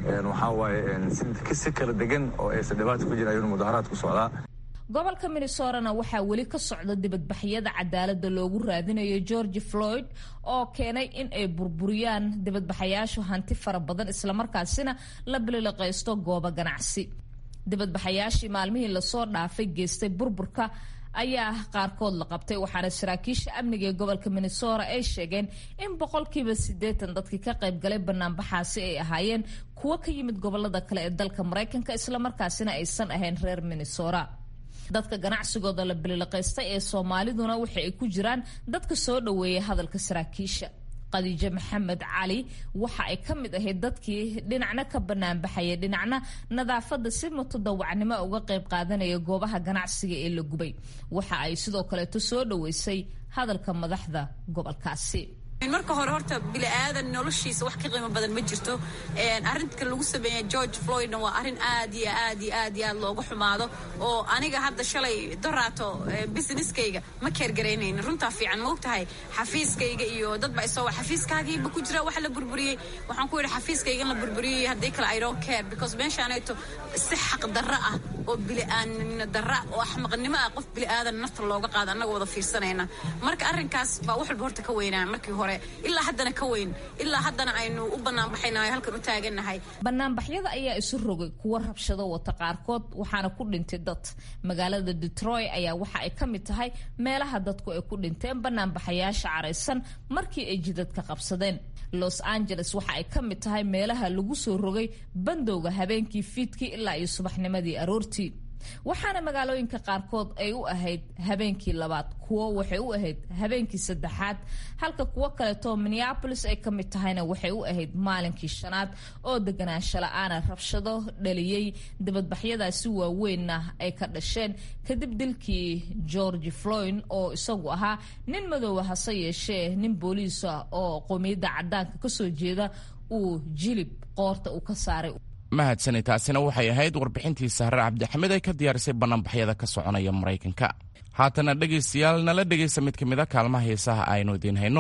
waxaa waaye si kala degan oo aysan dhibaata ku jirin ayuuna mudaharaad ku socdaa gobolka minnesorana waxaa weli ka socda dibadbaxyada cadaalada loogu raadinayo george floyd oo keenay in ay burburiyaan dibadbaxayaashu hanti fara badan islamarkaasina la bililiqaysto goobo ganacsi dibadbaxayaashii maalmihii lasoo dhaafay geystay burburka ayaa qaarkood la qabtay waxaana saraakiisha amniga ee gobolka minnesota ay sheegeen in boqolkiiba siddeetan dadkii ka qaybgalay banaanbaxaasi ay ahaayeen kuwo ka yimid gobolada kale ee dalka maraykanka islamarkaasina aysan ahayn reer minnesota dadka ganacsigooda la bililiqaystay ee soomaaliduna waxa ay ku jiraan dadka soo dhoweeyay hadalka saraakiisha khadiijo maxamed cali waxa ay ka mid ahayd dadkii dhinacna ka banaanbaxaya dhinacna nadaafadda si mutadawacnimo uga qayb qaadanaya goobaha ganacsiga ee la gubay waxa ay sidoo kaleeto soo dhoweysay hadalka madaxda gobolkaasi marka hore horta bini'aadan noloshiisa wax ka qiimo badan ma jirto arrinka lagu sameeya george floydna waa arrin aad iyo aad iyo aad iyo aad looga xumaado oo aniga hadda shalay doraato businesskayga ma keergaraynaynin runtaa fiican ma ogtahay xafiiskayga iyo dadba isoo xafiiskaagiiba ku jira wax la burburiyey waxaan ku yidhi xafiiskayga in la burburiyey haddii kale i don't care because meeshaanayto si xaq darro ah oo bili'aanina darra oo axmaqnimo ah qof bili'aadan nafta looga qaado annaga wada fiirsanayna marka arrinkaas baa wax walba horta ka weynaa markii hore ilaa haddana ka weyn ilaa haddana aynu u banaanbaxaynahay halkan u taagannahay banaanbaxyada ayaa isu rogay kuwo rabshado wata qaarkood waxaana ku dhintay dad magaalada detroit ayaa waxa ay ka mid tahay meelaha dadku ay ku dhinteen banaanbaxayaasha caraysan markii ay jidadka qabsadeen los angeles waxa ay ka mid tahay meelaha lagu soo rogay bandowga habeenkii fiidkii ilaa iyo subaxnimadii aroortii waxaana magaalooyinka qaarkood ay u ahayd habeenkii labaad kuwo waxay u ahayd habeenkii saddexaad halka kuwo kaleetoo minneabolis ay ka mid tahayna waxay u ahayd maalinkii shanaad oo deganaansho la-aana rabshado dhaliyey dibadbaxyadaasi waaweynna ay ka dhasheen kadib dilkii george floyd oo isagu ahaa nin madooba hase yeeshee nin booliisa oo qowmiyadda cadaanka kasoo jeeda uu jilib qoorta uu ka saaray mahadsani taasina waxay ahayd warbixintii sahre cabdixamed ay ka diyaarisay banaanbaxyada ka soconaya maraykanka haatana dhegaystayaal nala dhegaysta mid ka mid a kaalmaha heesaha aynu idiin hayno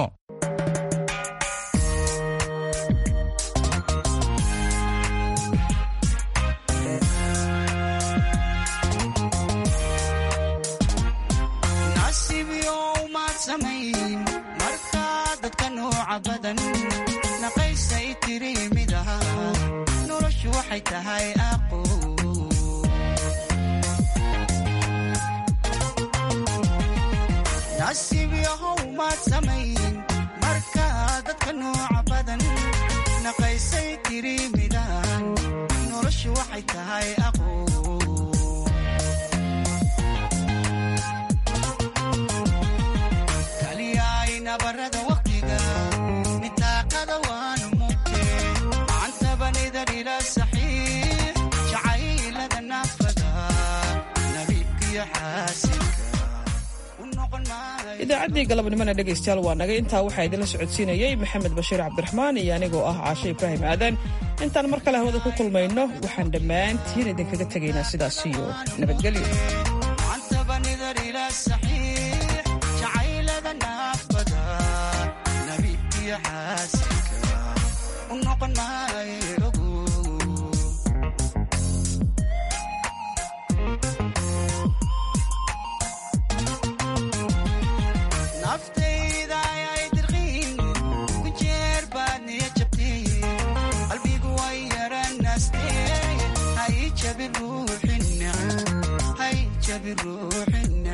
nasiib yahow maad samayn markaa dadka nooca badan naqaysay tiri midaan noloshu waxay tahay aqo kaliyaay nabarada waqtiga mitaaqada waanu mugte macantabanida dhila saxiix jacaylada naafada nabiibkiyo xaasinka idaacaddii galabnimona dhegaystayaal waa nagay intaa waxaa idinla socodsiinayey maxamed bashiir cabdiraxmaan iyo anigoo ah caashe ibraahim aadan intaan mar kale hawada ku kulmayno waxaan dhammaantiin idinkaga tegaynaa sidaas iyo nabadgelyo jacaylada naafada nabiibkiyo xaasinka u noqon maayo naftayda ayay dirqiin ku jeer baad niya jabtay qalbigu way yaranaastee hay jabi ruuxina hay jabi ruuxina